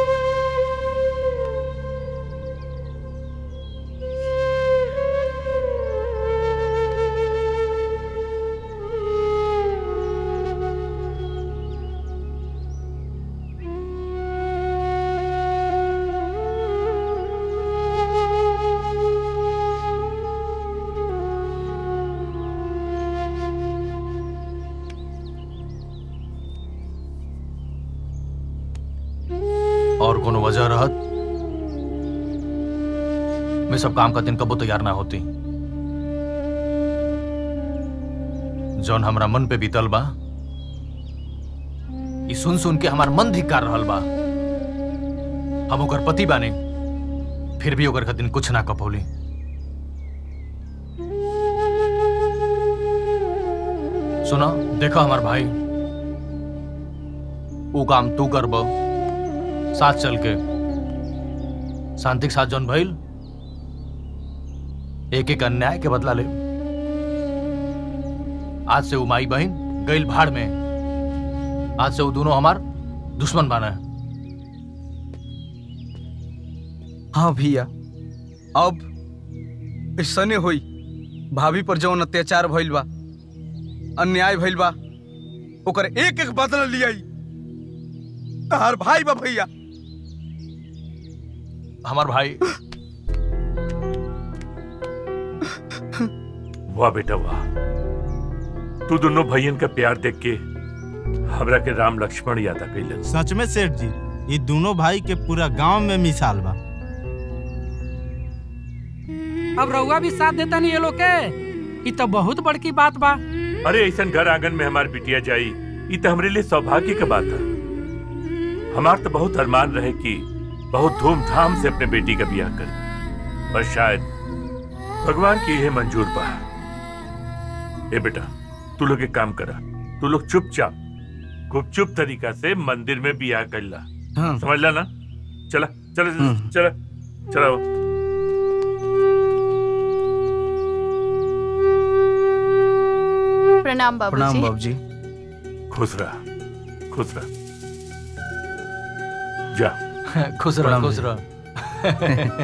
और कोनो वजह रहत मैं सब काम का दिन कबो तैयार ना होती जौन हमरा मन पे बीतल बा ई सुन सुन के हमार मन धिक्कार रहल बा हम ओकर पति बाने फिर भी ओकर दिन कुछ ना कपौली सुना देखा हमार भाई वो काम तू करब साथ चल के शांति के साथ जौन भइल एक एक अन्याय के बदला ले आज से वो माई बहन गइल भाड़ में आज से वो दोनों हमार दुश्मन बना है
हाँ भैया अब ऐसने होई भाभी पर जौन अत्याचार भइल बा अन्याय भइल बा ओकर एक एक बदला लियाई तहार भाई बा भैया
हमार भाई
वाह बेटा वाह तू दोनों भैयन का प्यार देख के हमरा के राम लक्ष्मण याद आ गइलन
सच में सेठ जी ये दोनों भाई के पूरा गांव में मिसाल बा
अब रउआ भी साथ देता नहीं ये लोग के ये तो बहुत बड़की बात बा
अरे ऐसा घर आंगन में हमार बिटिया जाई ई तो हमरे लिए सौभाग्य का बात है हमार तो बहुत अरमान रहे कि बहुत धूमधाम से अपने बेटी का ब्याह कर पर शायद भगवान की यह मंजूर पा ए बेटा तू लोग एक काम करा तू लोग चुपचाप गुपचुप तरीका से मंदिर में ब्याह कर ला समझ ला ना चला चला चला चला
प्रणाम बाबूजी
प्रणाम बाबूजी
खुश रहा खुश रहा जा
खुश रह
प्रणाम
खुश
जी।
रह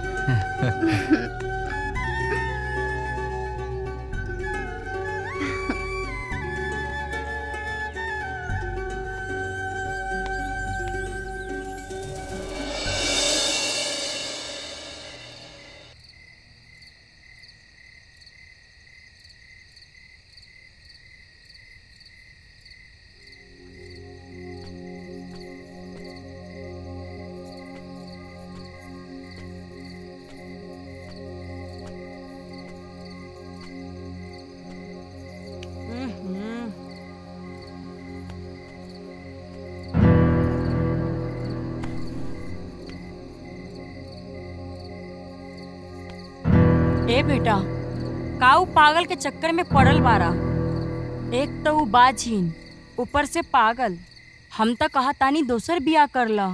ए बेटा काऊ पागल के चक्कर में पड़ल बारा एक तो ऊ बाझीन ऊपर से पागल हम तो कहा तानी दोसर बिया कर ला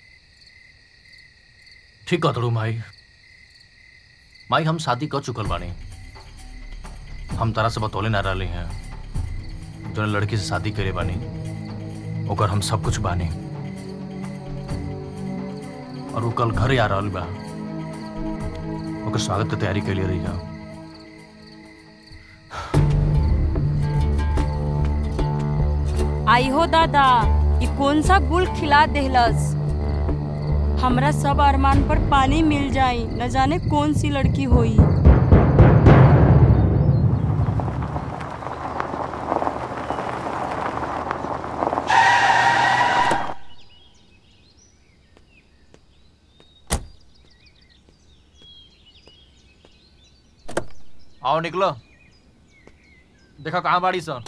ठीक कतड़ू माई माई हम शादी कर चुकल बानी हम तारा से बतौले ना रहे हैं जो लड़की से शादी करे बानी ओकर हम सब कुछ बानी और वो कल घर आ रहल बा ओकर स्वागत के तैयारी के लिए रही जा
आई हो दादा ये कौन सा गुल खिला देहलस हमरा सब अरमान पर पानी मिल जाई न जाने कौन सी लड़की होई
आओ निकलो देखो कहाँ बाड़ी सन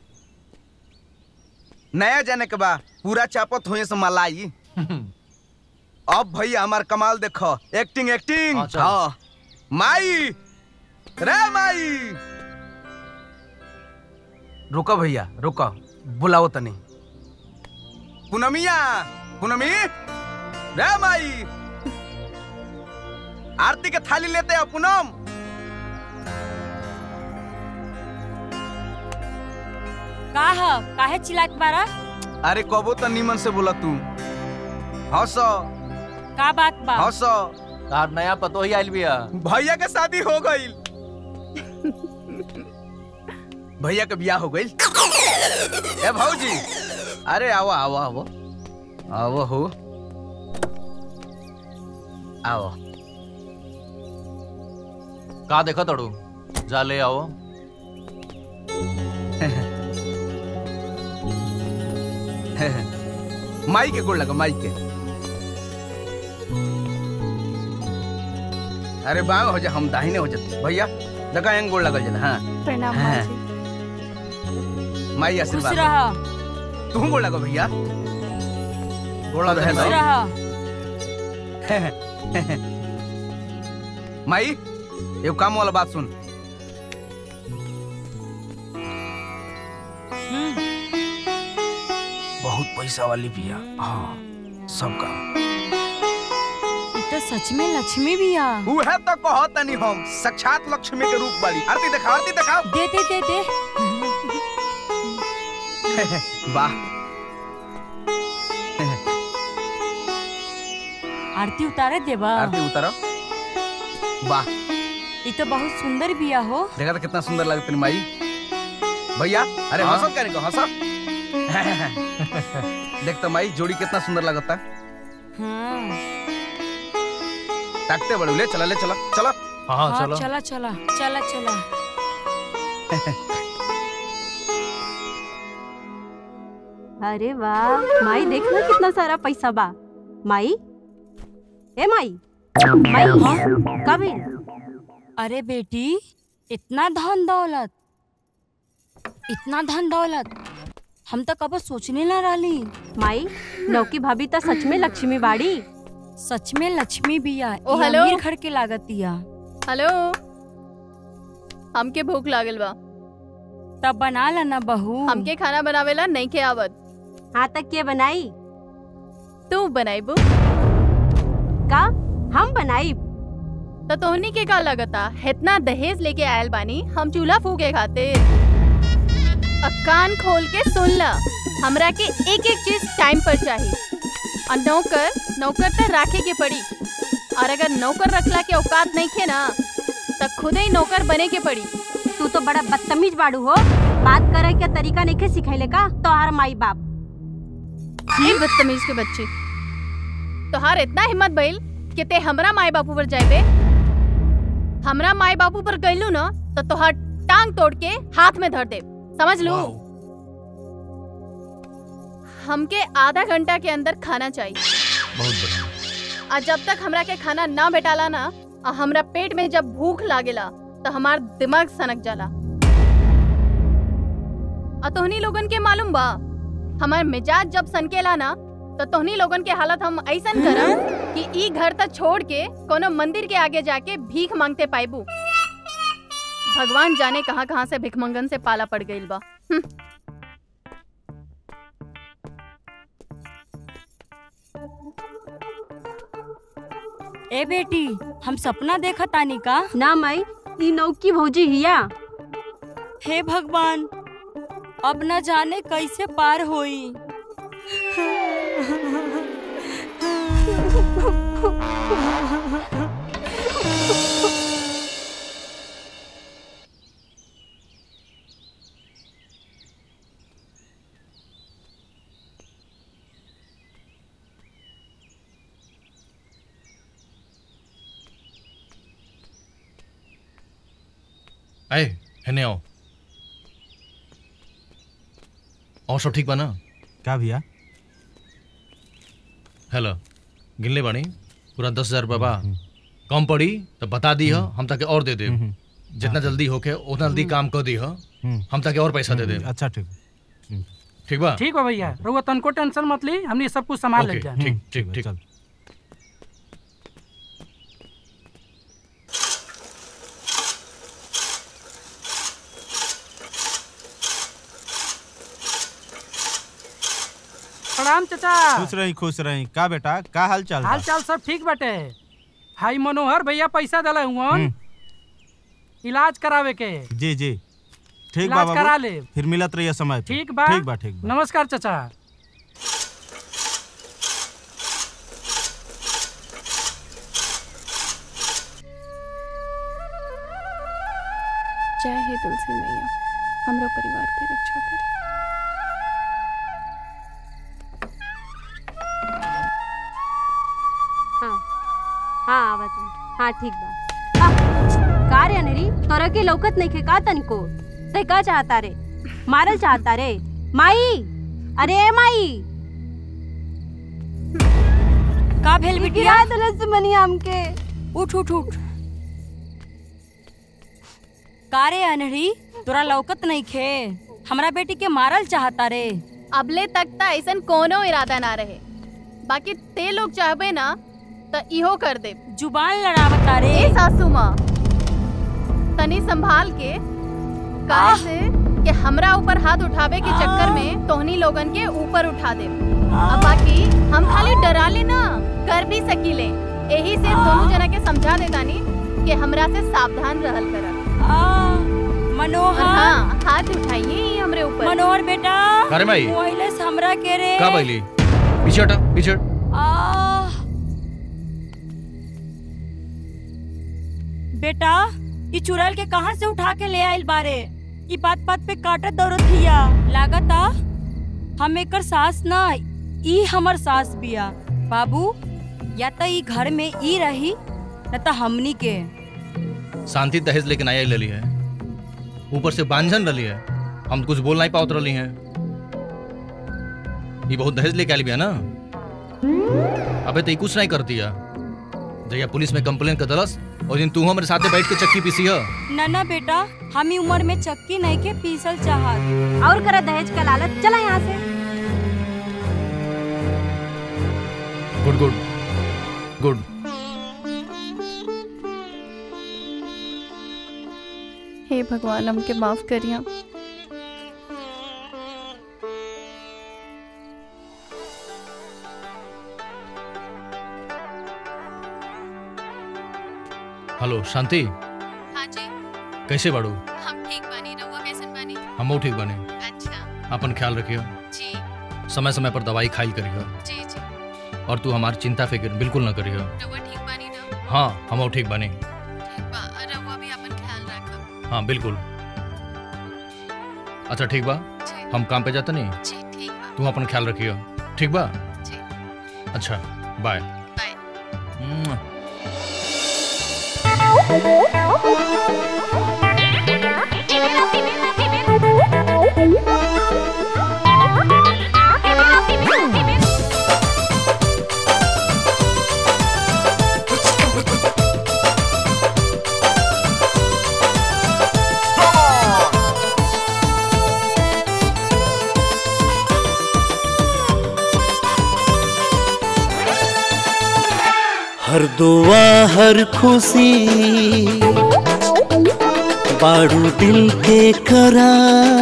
नया जाने के बा पूरा चापत हुए से मलाई अब भैया हमार कमाल देखो एक्टिंग एक्टिंग
हाँ, चल।
हाँ माई रे माई रुको भैया रुको बुलाओ तनी पूनमिया पूनमी रे माई आरती के थाली लेते हो पूनम
का ह काहे चिल्लात बारा
अरे कबो तो निमन से बोला तू हंस
का बात बा
हंस
तार नया पतो ही आइल बिया
भैया के शादी हो गई भैया के बियाह हो गई ए भौजी अरे आओ आओ आओ आओ हो आओ
का देखा तड़ू जा ले आओ
माई के गोड़ लगा माई के अरे बाग हो जा हम दाहिने हो जाते भैया लगा एंग गोड़ लगल जला हाँ
प्रणाम
हाँ।
बाबूजी
माई
खुश
आशीर्वाद
रह
तू गोड़ लगा भैया गोड़ लगा
खुश
है
रह
माई एगो काम वाला बात सुन बहुत पैसा वाली बिया हाँ सब काम
ई तो सच में लक्ष्मी भी आ
उहे तो कहो तनी हम साक्षात लक्ष्मी के रूप वाली आरती दिखा आरती दिखा
दे दे दे दे
वाह
आरती उतारे देबा
आरती उतारो वाह
ई तो बहुत सुंदर बिया हो
देखा तो कितना सुंदर लगता है माई भैया अरे
हाँ?
हंसो करे को हंसो देख तो माई जोड़ी कितना सुंदर लगता
हाँ
ताकते बड़े ले चला ले चला चला
हाँ
हाँ,
चलो
चला चला चला चला
अरे वाह माई देखना कितना सारा पैसा बा माई ए माई माई कब
अरे बेटी इतना धन दौलत इतना धन दौलत हम तो कबो सोचने ना रहली
माई नौकी भाभी तो सच में लक्ष्मी बाड़ी
सच में लक्ष्मी बिया
ओ,
ई
हेलो।
अमीर घर के लागतिया
हेलो हमके भूख लागल बा
तब बना ला ना बहू
हमके खाना बनावेला नहीं के आवत
हाँ तक के बनाई
तू बनाईबू
का हम बनाई
तो तोहनी के का लगता इतना दहेज लेके आयल बानी हम चूल्हा फूके खातिर अब कान खोल के सुन ला हमरा के एक एक चीज टाइम पर चाहिए और नौकर नौकर तो राखे के पड़ी और अगर नौकर रखला के औकात नहीं खे ना तो खुद ही नौकर बने के पड़ी
तू तो बड़ा बदतमीज बाड़ू हो बात करे के तरीका नहीं सिखैले का तोहार माई बाप
ये बदतमीज के बच्चे तोहार इतना हिम्मत भइल कि ते हमरा माई बापू पर जाए हमरा माई बापू पर गइलू ना तो तोहार टांग तोड़ के हाथ में धर दे समझ लो हमके आधा घंटा के अंदर खाना चाहिए
बहुत बढ़िया
और जब तक हमरा के खाना ना भेटाला ना और हमरा पेट में जब भूख लागेला तो हमार दिमाग सनक जाला और तोहनी लोगन के मालूम बा हमार मिजाज जब सनकेला ना तो तोहनी लोगन के हालत हम ऐसन करम कि ई घर तक छोड़ के कोनो मंदिर के आगे जाके भीख मांगते पाइबू भगवान जाने कहाँ कहाँ से भिखमंगन से पाला पड़ गइल बा हम्म।
ए बेटी हम सपना देखा तानी का
ना माई ई नौकी भौजी हिया
हे भगवान अब न जाने कैसे पार होई
आए हेने आओ और सब ठीक बा ना
का भैया
हेलो गिनले बानी पूरा दस हजार रुपया बा कम पड़ी तो बता दी हो हम ताके और दे दे जितना जल्दी होके उतना जल्दी काम कर दी हो हम ताके और पैसा दे दे
अच्छा ठीक
ठीक बा
ठीक बा भैया रउआ तनको टेंशन मत ली हमनी सब कुछ संभाल ले
ओके,
जा
ठीक ठीक ठीक
प्रणाम चाचा
खुश रही खुश रही का बेटा का हाल चाल बा?
हाल चाल सब ठीक बाटे हाई मनोहर भैया पैसा दिला हुआ इलाज करावे के
जी जी ठीक बा
इलाज
बाबू
करा ले।
फिर मिलत रहिए समय पे।
ठीक बा
ठीक बा ठीक बा
नमस्कार चाचा
जय हे तुलसी मैया हमरो परिवार के रक्षा करे
हाँ हाँ आवा तुम हाँ ठीक बा आ, का रे अनेरी तोरा के लौकत नहीं खे का तनिको ते का चाहता रे मारल चाहता रे माई अरे ए माई
का भेल बिटिया
गिरा दलस मनी हमके
उठ उठ उठ का रे अनहरी तोरा लौकत नहीं खे हमरा बेटी के मारल चाहता रे
अबले तक त ऐसन कोनो इरादा ना रहे बाकी ते लोग चाहबे ना त इहो कर दे
जुबान लड़ावता रे
ए सासू माँ तनी संभाल के काहे से कि हमरा ऊपर हाथ उठावे के चक्कर में तोहनी लोगन के ऊपर उठा दे अब बाकी हम खाली डरा ले ना कर भी सकीले यही से दोनों जना के समझा देतानी कि हमरा से सावधान रहल करा
मनोहर
हाँ हाथ उठाइए ही हमरे ऊपर
मनोहर बेटा
अरे माई।
मोहिले से हमरा के रे
का बैली पीछे हटा पीछे हट।
आह। बेटा ई चुड़ैल के कहाँ से उठा के ले आइल बारे ई बात बात पे काटत दौड़त हिया लागता हम एकर सास ना ई हमर सास बिया बाबू या त ई घर में ई रही न त हमनी के
शांति दहेज लेकिन आया ले ली है ऊपर से बांझन रही है हम कुछ बोल नहीं पावत रही हैं ये बहुत दहेज लेके आली बिया ना अबे तो ये कुछ नहीं करती है जया पुलिस में कंप्लेन कर दलस और दिन तू हमारे साथे बैठ के चक्की पीसी है
ना ना बेटा हम ही उम्र में चक्की नहीं के पीसल चाहत
और करा दहेज का लालच चला यहाँ से
गुड गुड गुड
हे भगवान हमके माफ करिया
हेलो शांति
हाँ जी
कैसे बाड़ू
हम ठीक बानी रहुआ कैसन बानी
हमो ठीक बने
अच्छा
अपन ख्याल रखियो
जी
समय समय पर दवाई खाइल करियो
जी जी
और तू हमारी चिंता फिक्र बिल्कुल न करियो
रहुआ ठीक बानी ना
हाँ हमो ठीक बने
ठीक बा रहुआ भी अपन ख्याल रखब
हाँ बिल्कुल अच्छा ठीक बा हम काम पे जाते नहीं
जी ठीक बा
तू अपन ख्याल रखियो ठीक बा
जी
अच्छा बाय
बाय
हर दुआ हर खुशी बाड़ू दिल के करा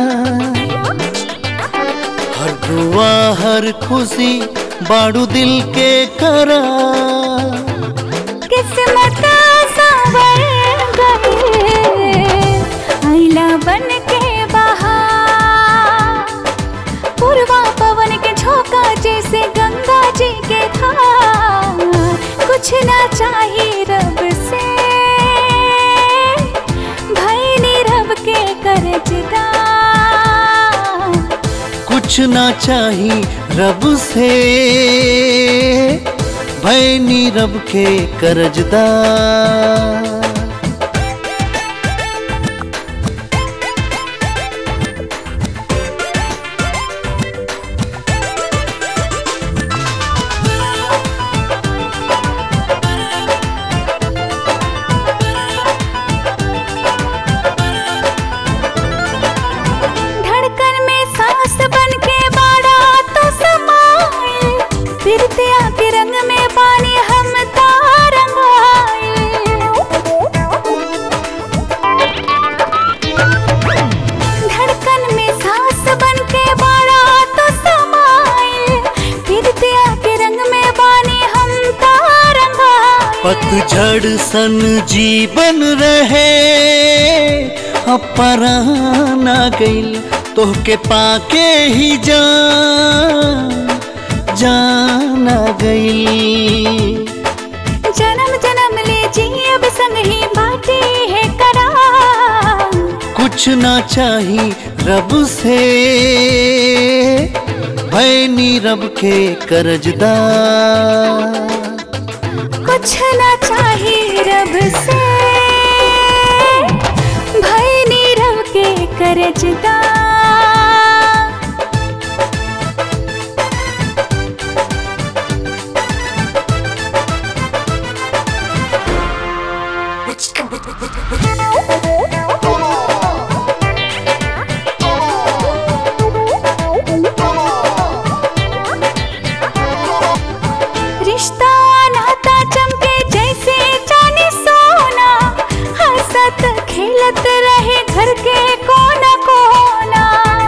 हर दुआ हर खुशी बाड़ू दिल के करा
किस्मत संवर गए आईला बन के बहार पूर्वा पवन के झोंका जैसे गंगा जी के धार कुछ ना चाहिए रब से भाई नी रब के करजदा
कुछ ना चाही रब से भय नी रब के करजदा
धड़कन में सांस बन के बाड़ा तो समाए फिर त्या के रंग में पानी हम धड़कन में सांस बन के बाड़ा तो समाए फिर त्या के रंग में पानी हम तारंगाए
पतझड़ सन जीवन रहे अपराना गईल तोहके पाके ही जान जाना गईल
जन्म जन्म ले जी अब संग ही बाटे है करा
कुछ ना चाही रब से भय नी रब के करजदा
कुछ ना चाहिए रब से भाई नीरव के करजदा रिश्ता नाता चमके जैसे जाने सोना हंसत खेलत रहे घर के कोना कोना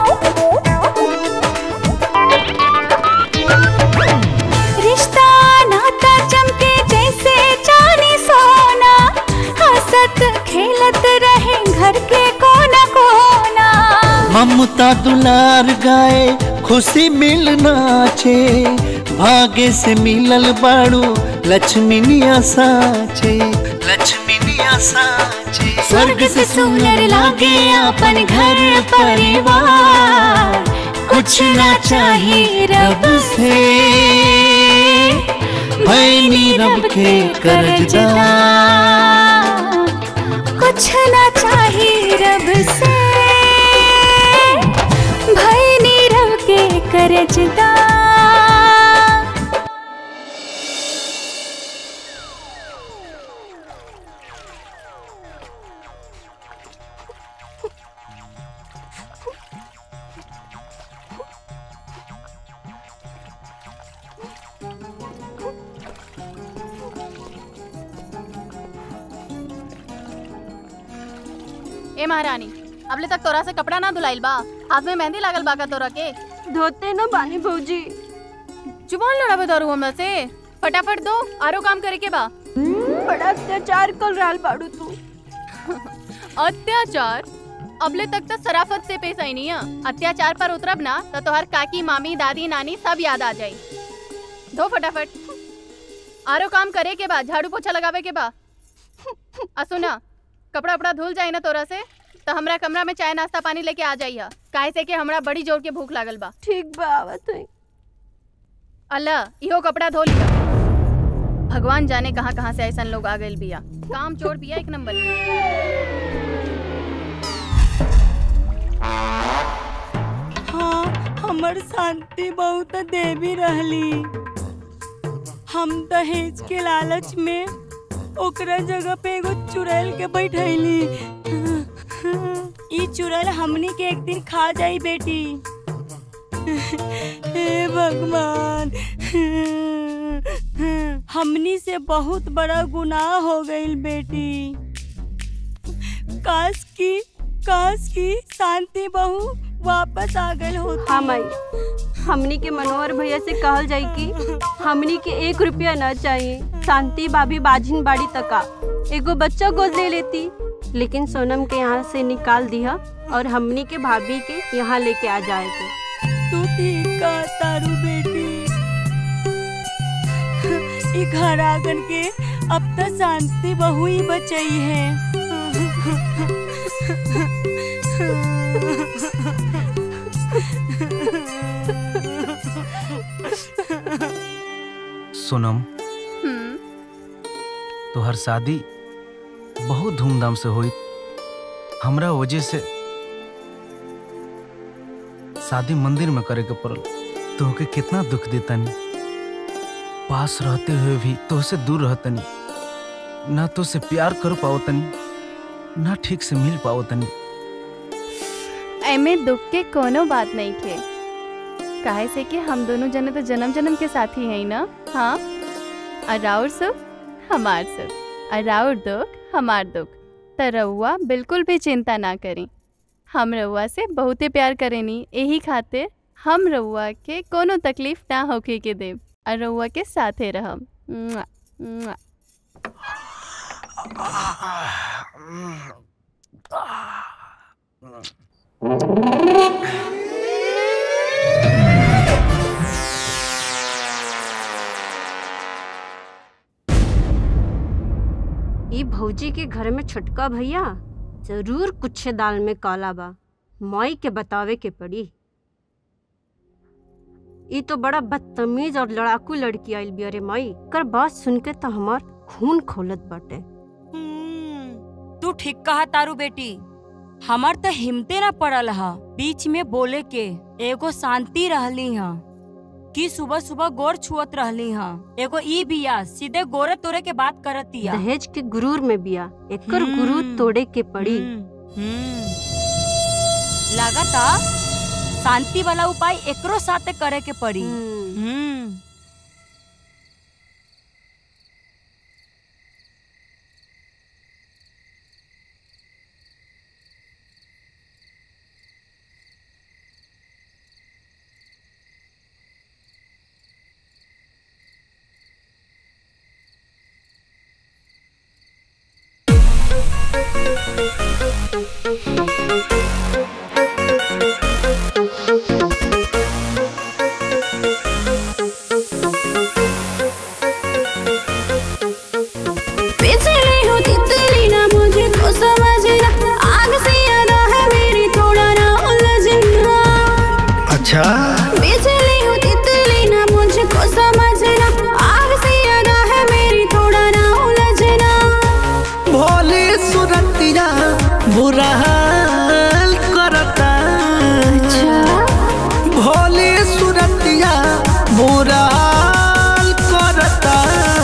रिश्ता नाता चमके जैसे जाने सोना हंसत खेलत रहे घर के कोना कोना
ममता दुलार गाए खुशी मिलना छे भाग्य से मिलल बाड़ू लक्ष्मीनिया साचे लक्ष्मीनिया साचे
स्वर्ग से सुंदर लागे अपन घर परिवार कुछ ना चाहिए रब
से भय नी रब के करजदा
कुछ ना चाहिए रब से भाई नीरव के करजदा
ए महारानी अबले तक तोरा से कपड़ा ना धुलाइल बा हाथ में मेहंदी लागल बा का तोरा के
धोते न बानी भौजी
जुबान लड़ाबे दारू हमरा से फटाफट दो आरो काम करे के बा
बड़ा अत्याचार कर रहल बाड़ू तू
अत्याचार अबले तक तो सराफत से पेश आई नहीं है अत्याचार पर उतरब ना तो तोहर काकी मामी दादी नानी सब याद आ जाई दो फटाफट आरो काम करे के बा झाड़ू पोछा लगावे के बा आ सुना कपड़ा उपड़ा धुल जाए ना तोरा से तो हमरा कमरा में चाय नाश्ता पानी लेके आ जाइया काहे से कि हमरा बड़ी जोर के भूख लागल बा
ठीक बा आवत है
अल्लाह इहो कपड़ा धो लिया भगवान जाने कहाँ कहाँ से ऐसा लोग आ गए बिया काम चोर बिया एक नंबर
हाँ हमर शांति बहुत देवी रहली हम दहेज के लालच में ओकरा जगह पे एगो चुड़ैल के बैठैली ई चुड़ैल हमनी के एक दिन खा जाई बेटी हे भगवान हमनी से बहुत बड़ा गुनाह हो गईल बेटी काश की काश की शांति बहू वापस आ गई होती
हाँ माई हमनी के मनोहर भैया से कहल जाई कि हमनी के एक रुपया न चाहिए शांति भाभी बाजिन बाड़ी तका एगो बच्चा गोद ले लेती लेकिन सोनम के यहाँ से निकाल दिया और हमनी के भाभी के यहाँ लेके आ जाएगी
तू ठीक का तारू बेटी ई घर आंगन के अब तक शांति बहू ही बचई है
सोनम तोहर शादी बहुत धूमधाम से हुई हमरा वजह से शादी मंदिर में करे के पड़ल तोहके कितना दुख देतनी पास रहते हुए भी तोहसे दूर रहतनी ना तो से प्यार कर पावतनी ना ठीक से मिल पावतनी
एमे दुख के कोनो बात नहीं थे काहे से कि हम दोनों जने तो जन्म जन्म के साथी हैं ना हाँ और राउर सुख हमार सुख और राउर दुख हमार दुख तो रउआ बिल्कुल भी चिंता ना करी हम रउआ से बहुते प्यार करेनी यही खातिर हम रउआ के कोनो तकलीफ ना होके के देव और रउआ के साथे रहम मुआ, मुआ।
ई भौजी के घर में छोटका भैया जरूर कुछ दाल में काला बा माई के बतावे के पड़ी ई तो बड़ा बदतमीज और लड़ाकू लड़की आइल बिया रे माई कर बात सुन के तो हमार खून खोलत बाटे
तू ठीक कहा तारू बेटी हमार तो हिम्मते ना पड़ल हा बीच में बोले के एगो शांति रहली हा कि सुबह सुबह गोर छुअत रहली हा एगो ई बिया सीधे गोरे तोरे के बात करतिया
दहेज के गुरूर में बिया एकर गुरूर तोड़े के पड़ी
लागता शांति वाला उपाय एकरो साथे करे के पड़ी हम्म
बिजली हो तितली ना मुझे तो समझना आग से यादा है मेरी थोड़ा ना उलझना
अच्छा
बिजली हो तितली ना मुझको समझना आग से यादा है मेरी थोड़ा ना उलझना
भोली सुरतिया बुरा हाल करता भोली सुरतिया बुरा हाल करता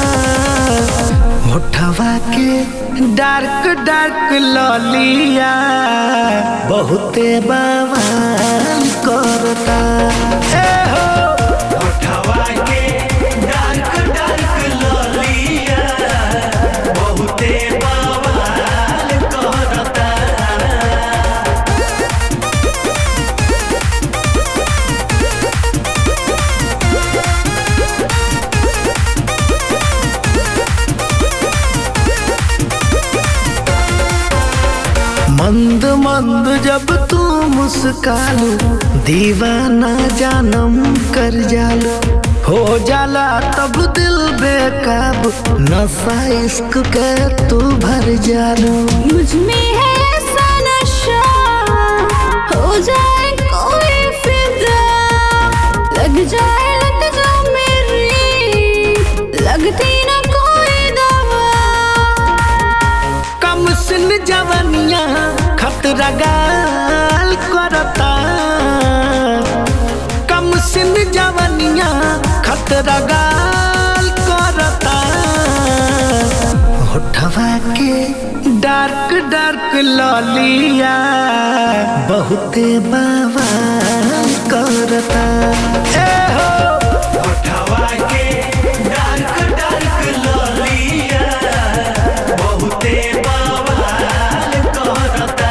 होठवा के डार्क डार्क ललिया बहुते बवाल करता ए हो होठवा के डार्क डार्क ललिया बहुते बवाल करता मंद जब तू मुस्कालू दीवाना जानम कर जालू हो जाला तब दिल बेकाबू नशा इश्क के तू भर जालू
मुझ में है ऐसा नशा हो जाए कोई फिदा लग जाए लग जा मेरी लगती ना कोई दवा
कम सिन जवनिया खतरा गाल करता कम सिन जवनिया खतरा गाल करता होठवा के डार्क डार्क ललिया बहुते बवाल करता ए हो होठवा के डार्क डार्क ललिया बहुते बवाल करता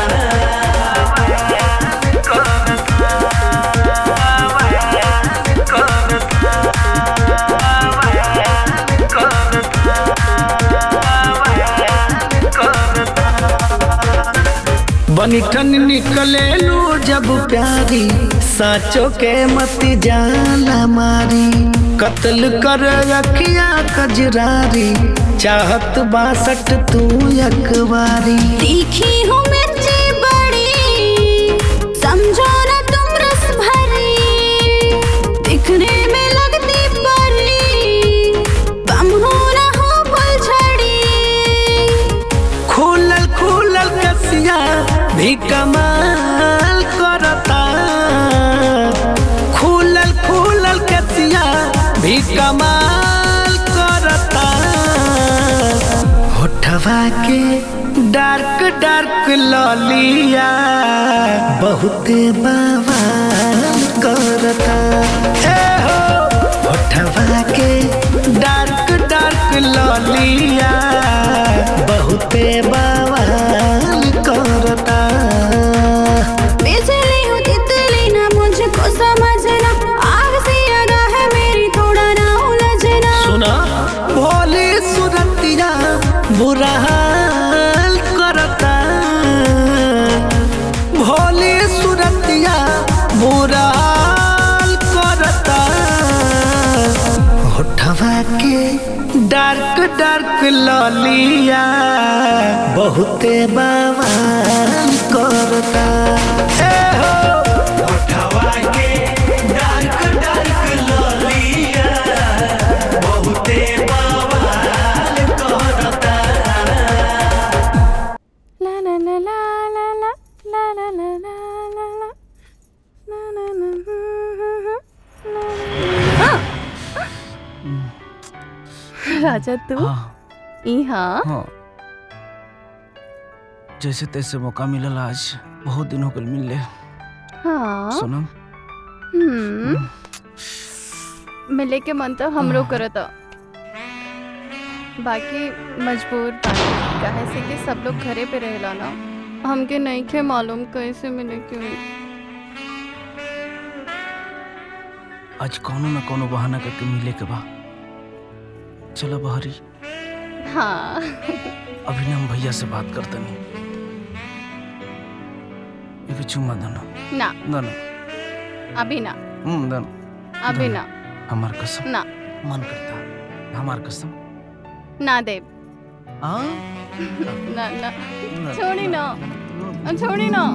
बनिठन निकले लू जब प्यारी साचो के मत जाला मारी कत्ल कर अखिया कजरारी चाहत बासठ तू अखबारी
तीखी हूँ मिर्ची बड़ी समझो ना तुम रस भरी दिखने में लगती परी बम हो ना हो फुलझड़ी
खुलल खुलल कसिया भी कमाल करता खुलल खुलल कसिया भी कमाल करता होठवा के डार्क डार्क ललिया बहुते बवाल करता ए हो होठवा के डार्क डार्क ललिया बहुते बवाल करता
बिजली हूँ तितली ना मुझको समझना आग से आगा है मेरी थोड़ा ना उलझना
सुना भोली सुरतिया बुरा हाल करता भोली सुरतिया बुरा हाल करता होठवा के डार्क डार्क ललिया बहुते बवाल करता ए हो होठवा के डार्क डार्क ललिया बहुते बवाल करता
ला ला ला ला ला ला ला ला ला ला ला ला ना ना ना हम्म, हम्म, ला, ला। राजा तू यहाँ
हाँ जैसे तैसे मौका मिलल आज बहुत दिन हो गल मिलले
हाँ
सोनम
हम्म मिले के मन तो हमरो करता बाकी मजबूर बानी काहे से कि सब लोग घरे पे रहेला ना हमके नहीं खे मालूम कैसे मिले क्यों
आज कोनो न कोनो बहाना करके मिले के बा चलो बहरी
हाँ
अभी ना हम भैया से बात करते नहीं ये भी चुम्मा दनो
ना
दनो
अभी ना
हम्म दनो
अभी ना
हमार कसम
ना
मन करता हमार कसम
ना देव
हाँ
ना ना छोड़ी ना छोड़ी ना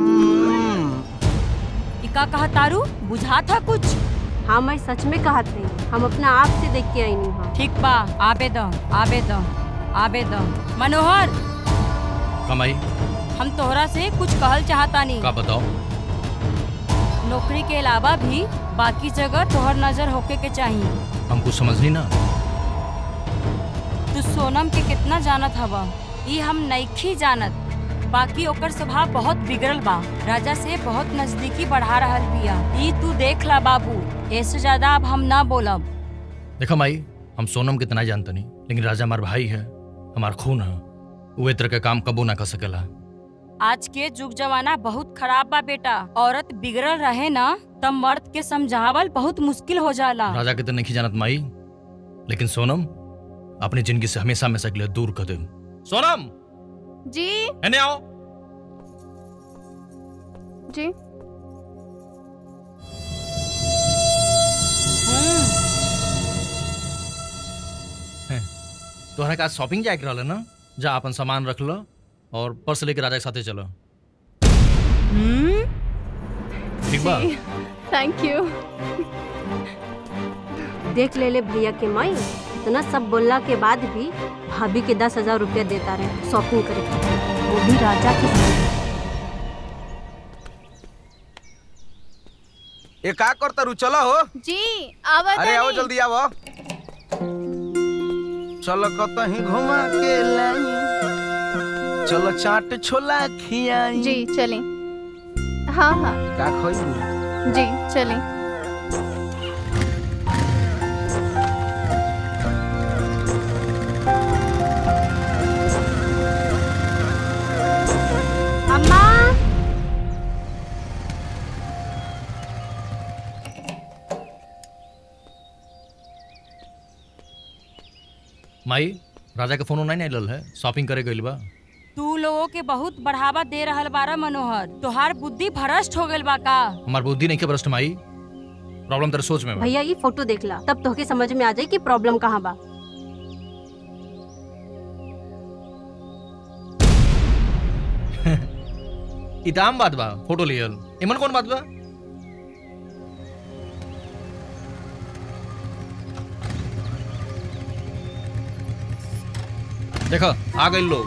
इका कहा तारू बुझा था कुछ
हाँ मैं सच में कहत नहीं हम अपना आप से देख के आई नहीं हाँ
ठीक बा आबे दो आबे दो आबे दो मनोहर
कमाई
हम तोहरा से कुछ कहल चाहता नहीं
का बताओ
नौकरी के अलावा भी बाकी जगह तोहर नजर होके के चाहिए
हम कुछ समझ नहीं ना
तू सोनम के कितना जानत हवा ई हम नईखी जानत बाकी ओकर स्वभाव बहुत बिगड़ल बा राजा से बहुत नजदीकी बढ़ा रहल बिया ई तू देख ला बाबू ऐसे ज्यादा अब हम ना बोलब
देखा माई हम सोनम कितना जानते नहीं लेकिन राजा हमार भाई है हमार खून है वो ए तरह के काम कबो ना कर सकेला
आज के जुग जमाना बहुत खराब बा बेटा औरत बिगड़ल रहे ना तब मर्द के समझावल बहुत मुश्किल हो जाला
राजा के तो नहीं जानत माई लेकिन सोनम अपनी जिंदगी से हमेशा हमेशा के लिए दूर कर दे सोनम
जी
एने आओ
जी
तोहरा का शॉपिंग जाए के रहल ना जा अपन सामान रख लो और पर्स लेके राजा के साथे चलो ठीक बा
थैंक यू
देख ले ले भैया के माई इतना सब बोलला के बाद भी भाभी के दस हजार रुपया देता रहे शॉपिंग करे के। वो भी राजा के साथ।
ए का करता रू चलो हो
जी आवा
अरे आओ जल्दी आओ चलो कतही घुमा के लाई चलो चाट छोला खियाई
जी चलें हाँ हाँ
का खोई
जी चलें
अम्मा
माई राजा के फोन नहीं आइल है शॉपिंग करे गइल बा
तू लोगों के बहुत बढ़ावा दे रहल बारा मनोहर तोहार बुद्धि भ्रष्ट हो गइल बा का
हमार बुद्धि नहीं के भ्रष्ट माई प्रॉब्लम तेरे सोच में बा
भैया ये फोटो देख ला तब तोहके समझ में आ जाए कि प्रॉब्लम कहाँ बा
ई त आम बात बा फोटो लियल एमन कौन बात बा देखो आ गए लोग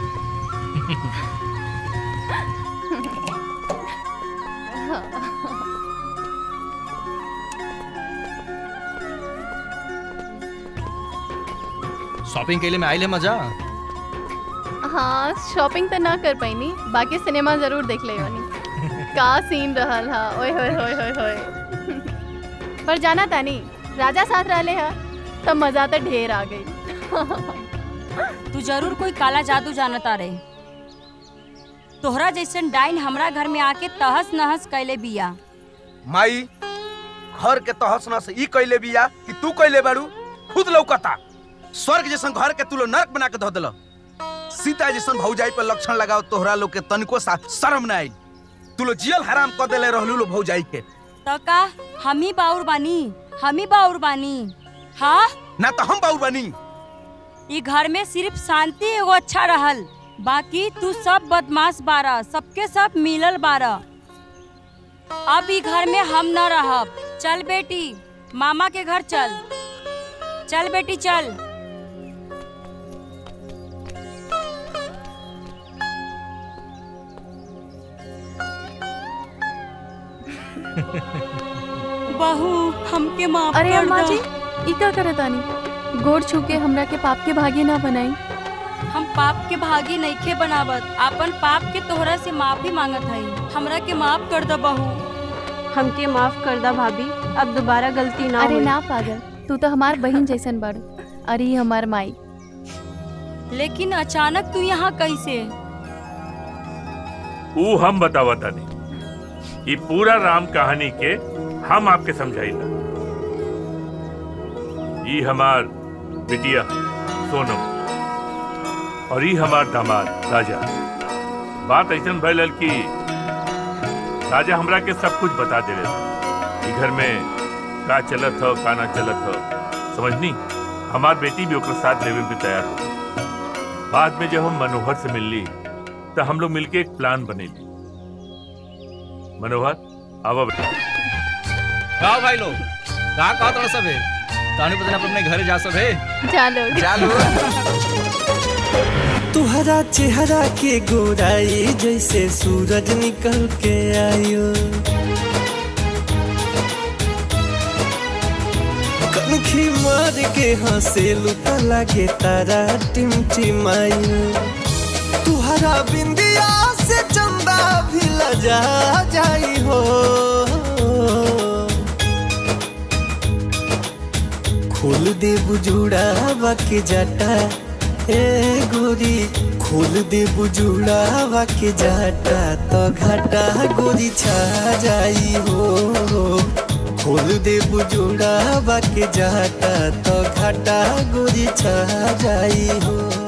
शॉपिंग के लिए मैं आइल है मजा
हाँ शॉपिंग तो ना कर पैनी बाकी सिनेमा जरूर देख ले बानी का सीन रहल हा ओए होए होए होए होए पर जाना तानी राजा साथ रहले हा तब मजा तो ढेर आ गई
तू जरूर कोई काला जादू जानता रे तोहरा जैसन डाइन हमरा घर में आके तहस नहस कैले बिया
माई घर के तहस नहस ई कैले बिया कि तू कैले बारू खुद लौकता स्वर्ग जैसन घर के तू लो नरक बना के धो देलो सीता जैसन भौजाई पर लक्षण लगाओ तोहरा लोग के तनिको सा शर्म ना आई तू लो जियल हराम कर देले रहलू लो भौजाई के
तो का हम ही बाउर बानी हम ही बाउर बानी हाँ
ना तो हम बाऊ बनी
ई घर में सिर्फ शांति एगो अच्छा रहल बाकी तू सब बदमाश बारा सबके सब मिलल बारा अब ई घर में हम न रहब चल बेटी मामा के घर चल चल बेटी चल बहू हमके माफ
अरे
कर
अम्मा
दो।
जी ई का करत आनी गोड़ छू के हमरा के पाप के भागी ना बनाई
हम पाप के भागी नइखे बनावत आपन पाप के तोहरा से माफी मांगत हई हमरा के माफ कर दो बहू
हमके माफ कर दा भाभी अब दोबारा गलती ना
अरे
होई।
ना पागल तू तो हमार बहन जैसन बड़ अरे ई हमार माई
लेकिन अचानक तू यहाँ कैसे
ऊ हम बतावा तानी ये पूरा राम कहानी के हम आपके समझाइला ये हमार बिटिया सोनम और ये हमार दामाद राजा बात ऐसा भैल कि राजा हमरा के सब कुछ बता दे रहे घर में का चलत हो का ना चलत हो समझनी हमार बेटी भी ओकर साथ लेवे के तैयार हो बाद में जब हम मनोहर से मिलली तो हम लोग मिलके एक प्लान बनेली मनोहर आवा बेटा
का भाई लोग का कहत रह सबे तानी पता अपने घरे जा सबे
चलो
चलो
तुहरा चेहरा के गोराई जैसे सूरज निकल के आयो कनखी मार के हंसेलू त लागे तारा टिमटिमायो तुहरा बिंदिया से चंदा भी लजा जाई हो खोल दे बुजुड़ा के जाटा ए गोरी खोल दे बुजुड़ा के जाटा तो घाटा गोरी छा जाई हो खोल दे बुजुड़ा के जाटा तो घाटा गोरी छा जाई हो